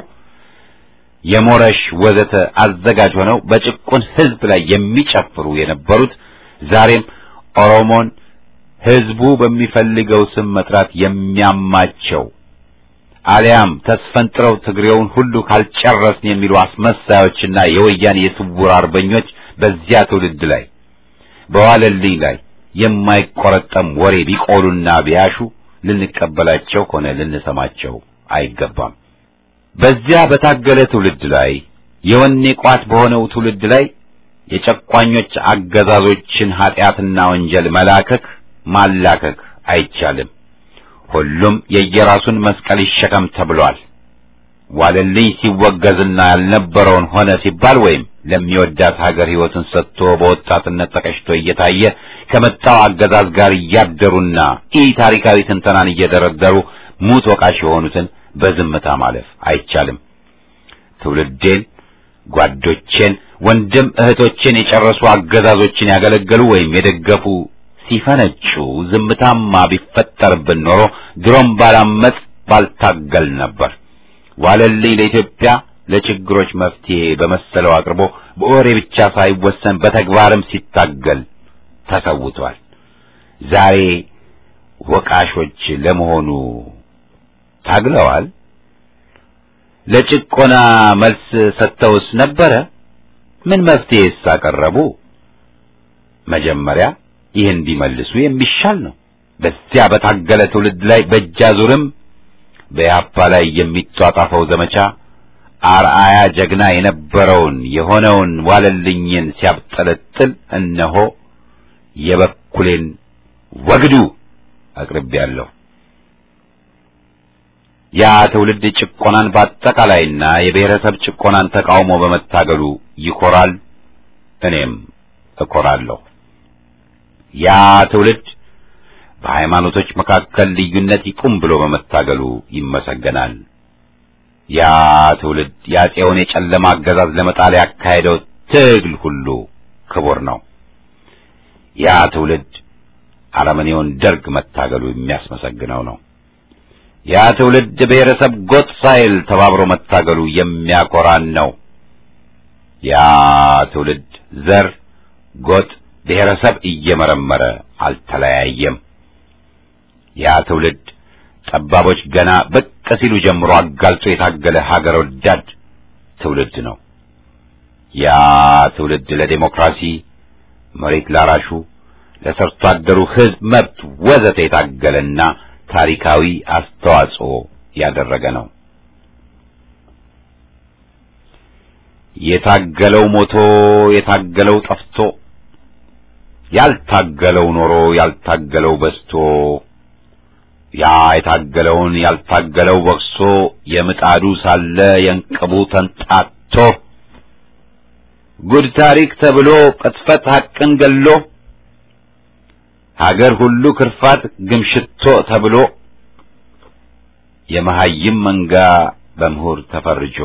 የሞረሽ ወዘተ አዘጋጅ ሆነው በጭቁን ሕዝብ ላይ የሚጨፍሩ የነበሩት ዛሬም ኦሮሞን ሕዝቡ በሚፈልገው ስም መጥራት የሚያማቸው አሊያም ተስፈንጥረው ትግሬውን ሁሉ ካልጨረስን የሚሉ አስመሳዮችና የወያኔ የስውር አርበኞች በዚያ ትውልድ ላይ በዋለልኝ ላይ የማይቆረጠም ወሬ ቢቆሉና ቢያሹ ልንቀበላቸው ሆነ ልንሰማቸው አይገባም። በዚያ በታገለ ትውልድ ላይ የወኔ ቋት በሆነው ትውልድ ላይ የጨቋኞች አገዛዞችን ኃጢአትና ወንጀል መላከክ ማላከክ አይቻልም። ሁሉም የየራሱን መስቀል ይሸከም ተብሏል። ዋለልኝ ሲወገዝና ያልነበረውን ሆነ ሲባል ወይም ለሚወዳት ሀገር ሕይወቱን ሰጥቶ በወጣትነት ተቀጭቶ እየታየ ከመጣው አገዛዝ ጋር እያደሩና ኢ ታሪካዊ ትንተናን እየደረደሩ ሙት ወቃሽ የሆኑትን በዝምታ ማለፍ አይቻልም። ትውልዴን፣ ጓዶቼን፣ ወንድም እህቶቼን የጨረሱ አገዛዞችን ያገለገሉ ወይም የደገፉ ሲፈነጩ ዝምታማ ቢፈጠርብን ኖሮ ድሮም ባላመጽ ባልታገል ነበር። ዋለልኝ ለኢትዮጵያ ለችግሮች መፍትሄ በመሰለው አቅርቦ በወሬ ብቻ ሳይወሰን በተግባርም ሲታገል ተሰውቷል። ዛሬ ወቃሾች ለመሆኑ ታግለዋል? ለጭቆና መልስ ሰጥተውስ ነበረ? ምን መፍትሄስ አቀረቡ? መጀመሪያ ይህን ቢመልሱ የሚሻል ነው። በዚያ በታገለ ትውልድ ላይ በእጃዙርም በያፓ ላይ የሚጧጣፈው ዘመቻ አርአያ ጀግና የነበረውን የሆነውን ዋለልኝን ሲያብጠለጥል እነሆ የበኩሌን ወግዱ አቅርቤያለሁ። ያ ትውልድ ጭቆናን በአጠቃላይና የብሔረሰብ ጭቆናን ተቃውሞ በመታገሉ ይኮራል፣ እኔም እኮራለሁ። ያ ትውልድ በሃይማኖቶች መካከል ልዩነት ይቁም ብሎ በመታገሉ ይመሰገናል። ያ ትውልድ የአፄውን የጨለማ አገዛዝ ለመጣል ያካሄደው ትግል ሁሉ ክቡር ነው። ያ ትውልድ አረመኔውን ደርግ መታገሉ የሚያስመሰግነው ነው። ያ ትውልድ ብሔረሰብ ጎጥ ሳይል ተባብሮ መታገሉ የሚያኮራን ነው። ያ ትውልድ ዘር፣ ጎጥ፣ ብሔረሰብ እየመረመረ አልተለያየም። ያ ትውልድ ጠባቦች ገና ብቅ ሲሉ ጀምሮ አጋልጦ የታገለ ሀገር ወዳድ ትውልድ ነው። ያ ትውልድ ለዴሞክራሲ፣ መሬት ላራሹ፣ ለሰርቶ አደሩ ሕዝብ መብት ወዘተ የታገለና ታሪካዊ አስተዋጽኦ ያደረገ ነው። የታገለው ሞቶ የታገለው ጠፍቶ ያልታገለው ኖሮ ያልታገለው በስቶ ያ የታገለውን ያልታገለው በቅሶ የምጣዱ ሳለ የእንቅቡ ተንጣቶ ጉድ ታሪክ ተብሎ ቅጥፈት ሐቅን ገሎ ሀገር ሁሉ ክርፋት ግምሽቶ ተብሎ የመሐይም መንጋ በምሁር ተፈርጆ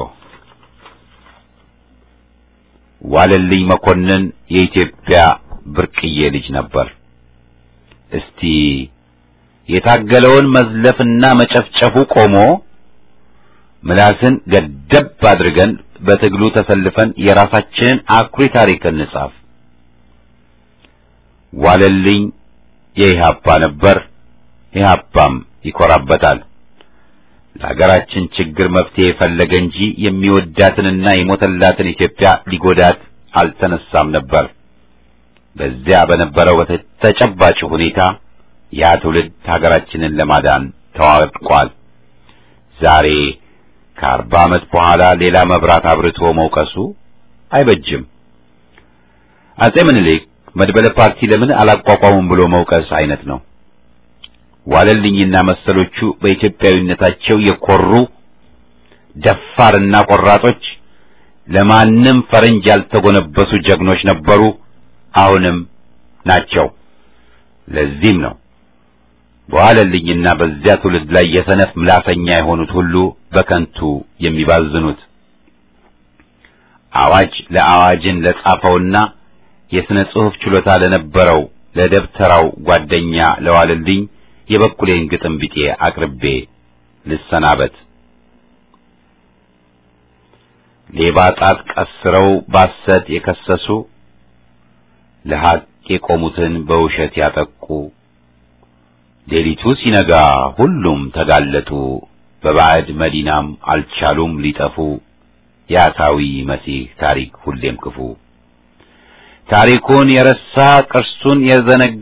ዋለልኝ መኮንን የኢትዮጵያ ብርቅዬ ልጅ ነበር። እስቲ የታገለውን መዝለፍና መጨፍጨፉ ቆሞ ምላስን ገደብ አድርገን በትግሉ ተሰልፈን የራሳችንን አኩሪ ታሪክ እንጻፍ። ዋለልኝ የኢህአፓ ነበር፣ ኢህአፓም ይኮራበታል። ለሀገራችን ችግር መፍትሄ የፈለገ እንጂ የሚወዳትንና የሞተላትን ኢትዮጵያ ሊጎዳት አልተነሳም ነበር። በዚያ በነበረው ተጨባጭ ሁኔታ ያ ትውልድ ሀገራችንን ለማዳን ተዋድቋል። ዛሬ ከአርባ ዓመት በኋላ ሌላ መብራት አብርቶ መውቀሱ አይበጅም። አጼ ምኒልክ መድበለ ፓርቲ ለምን አላቋቋሙም ብሎ መውቀስ አይነት ነው። ዋለልኝና መሰሎቹ በኢትዮጵያዊነታቸው የኮሩ ደፋርና ቆራጦች፣ ለማንም ፈረንጅ ያልተጎነበሱ ጀግኖች ነበሩ፣ አሁንም ናቸው። ለዚህም ነው በዋለልኝና በዚያ ትውልድ ላይ የሰነፍ ምላሰኛ የሆኑት ሁሉ በከንቱ የሚባዝኑት። አዋጅ ለአዋጅን ለጻፈውና የሥነ ጽሑፍ ችሎታ ለነበረው ለደብተራው ጓደኛ ለዋለልኝ የበኩሌን ግጥም ቢጤ አቅርቤ ልሰናበት። ሌባ ጣት ቀስረው ባሰት የከሰሱ ለሐቅ የቆሙትን በውሸት ያጠቁ ሌሊቱ ሲነጋ ሁሉም ተጋለጡ፣ በባዕድ መዲናም አልቻሉም ሊጠፉ። የአታዊ መሲህ ታሪክ ሁሌም ክፉ ታሪኩን የረሳ ቅርሱን የዘነጋ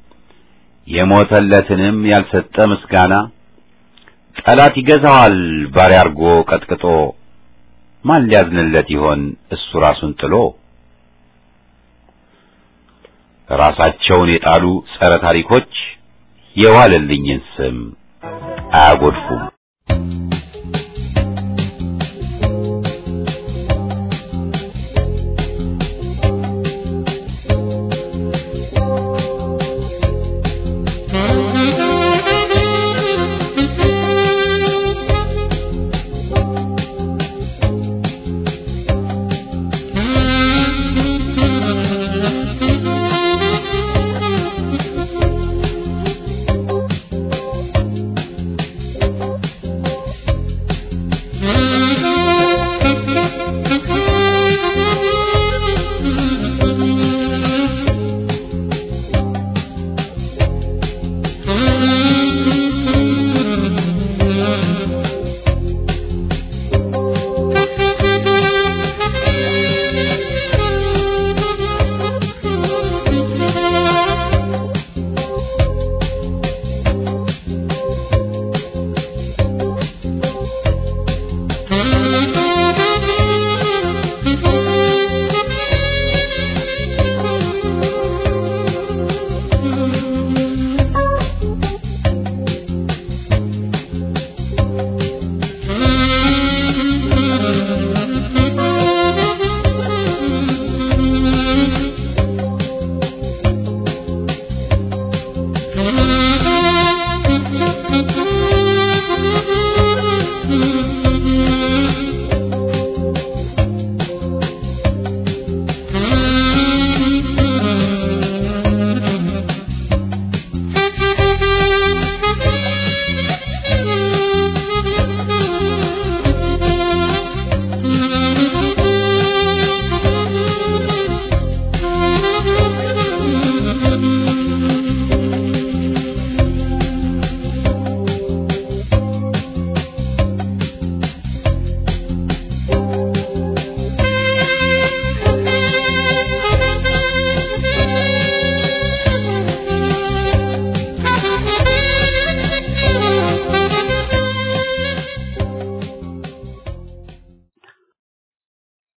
የሞተለትንም ያልሰጠ ምስጋና ጠላት ይገዛዋል ባሪያ አርጎ ቀጥቅጦ። ማን ሊያዝንለት ይሆን እሱ ራሱን ጥሎ? ራሳቸውን የጣሉ ጸረ ታሪኮች የዋለልኝን ስም አያጎድፉም።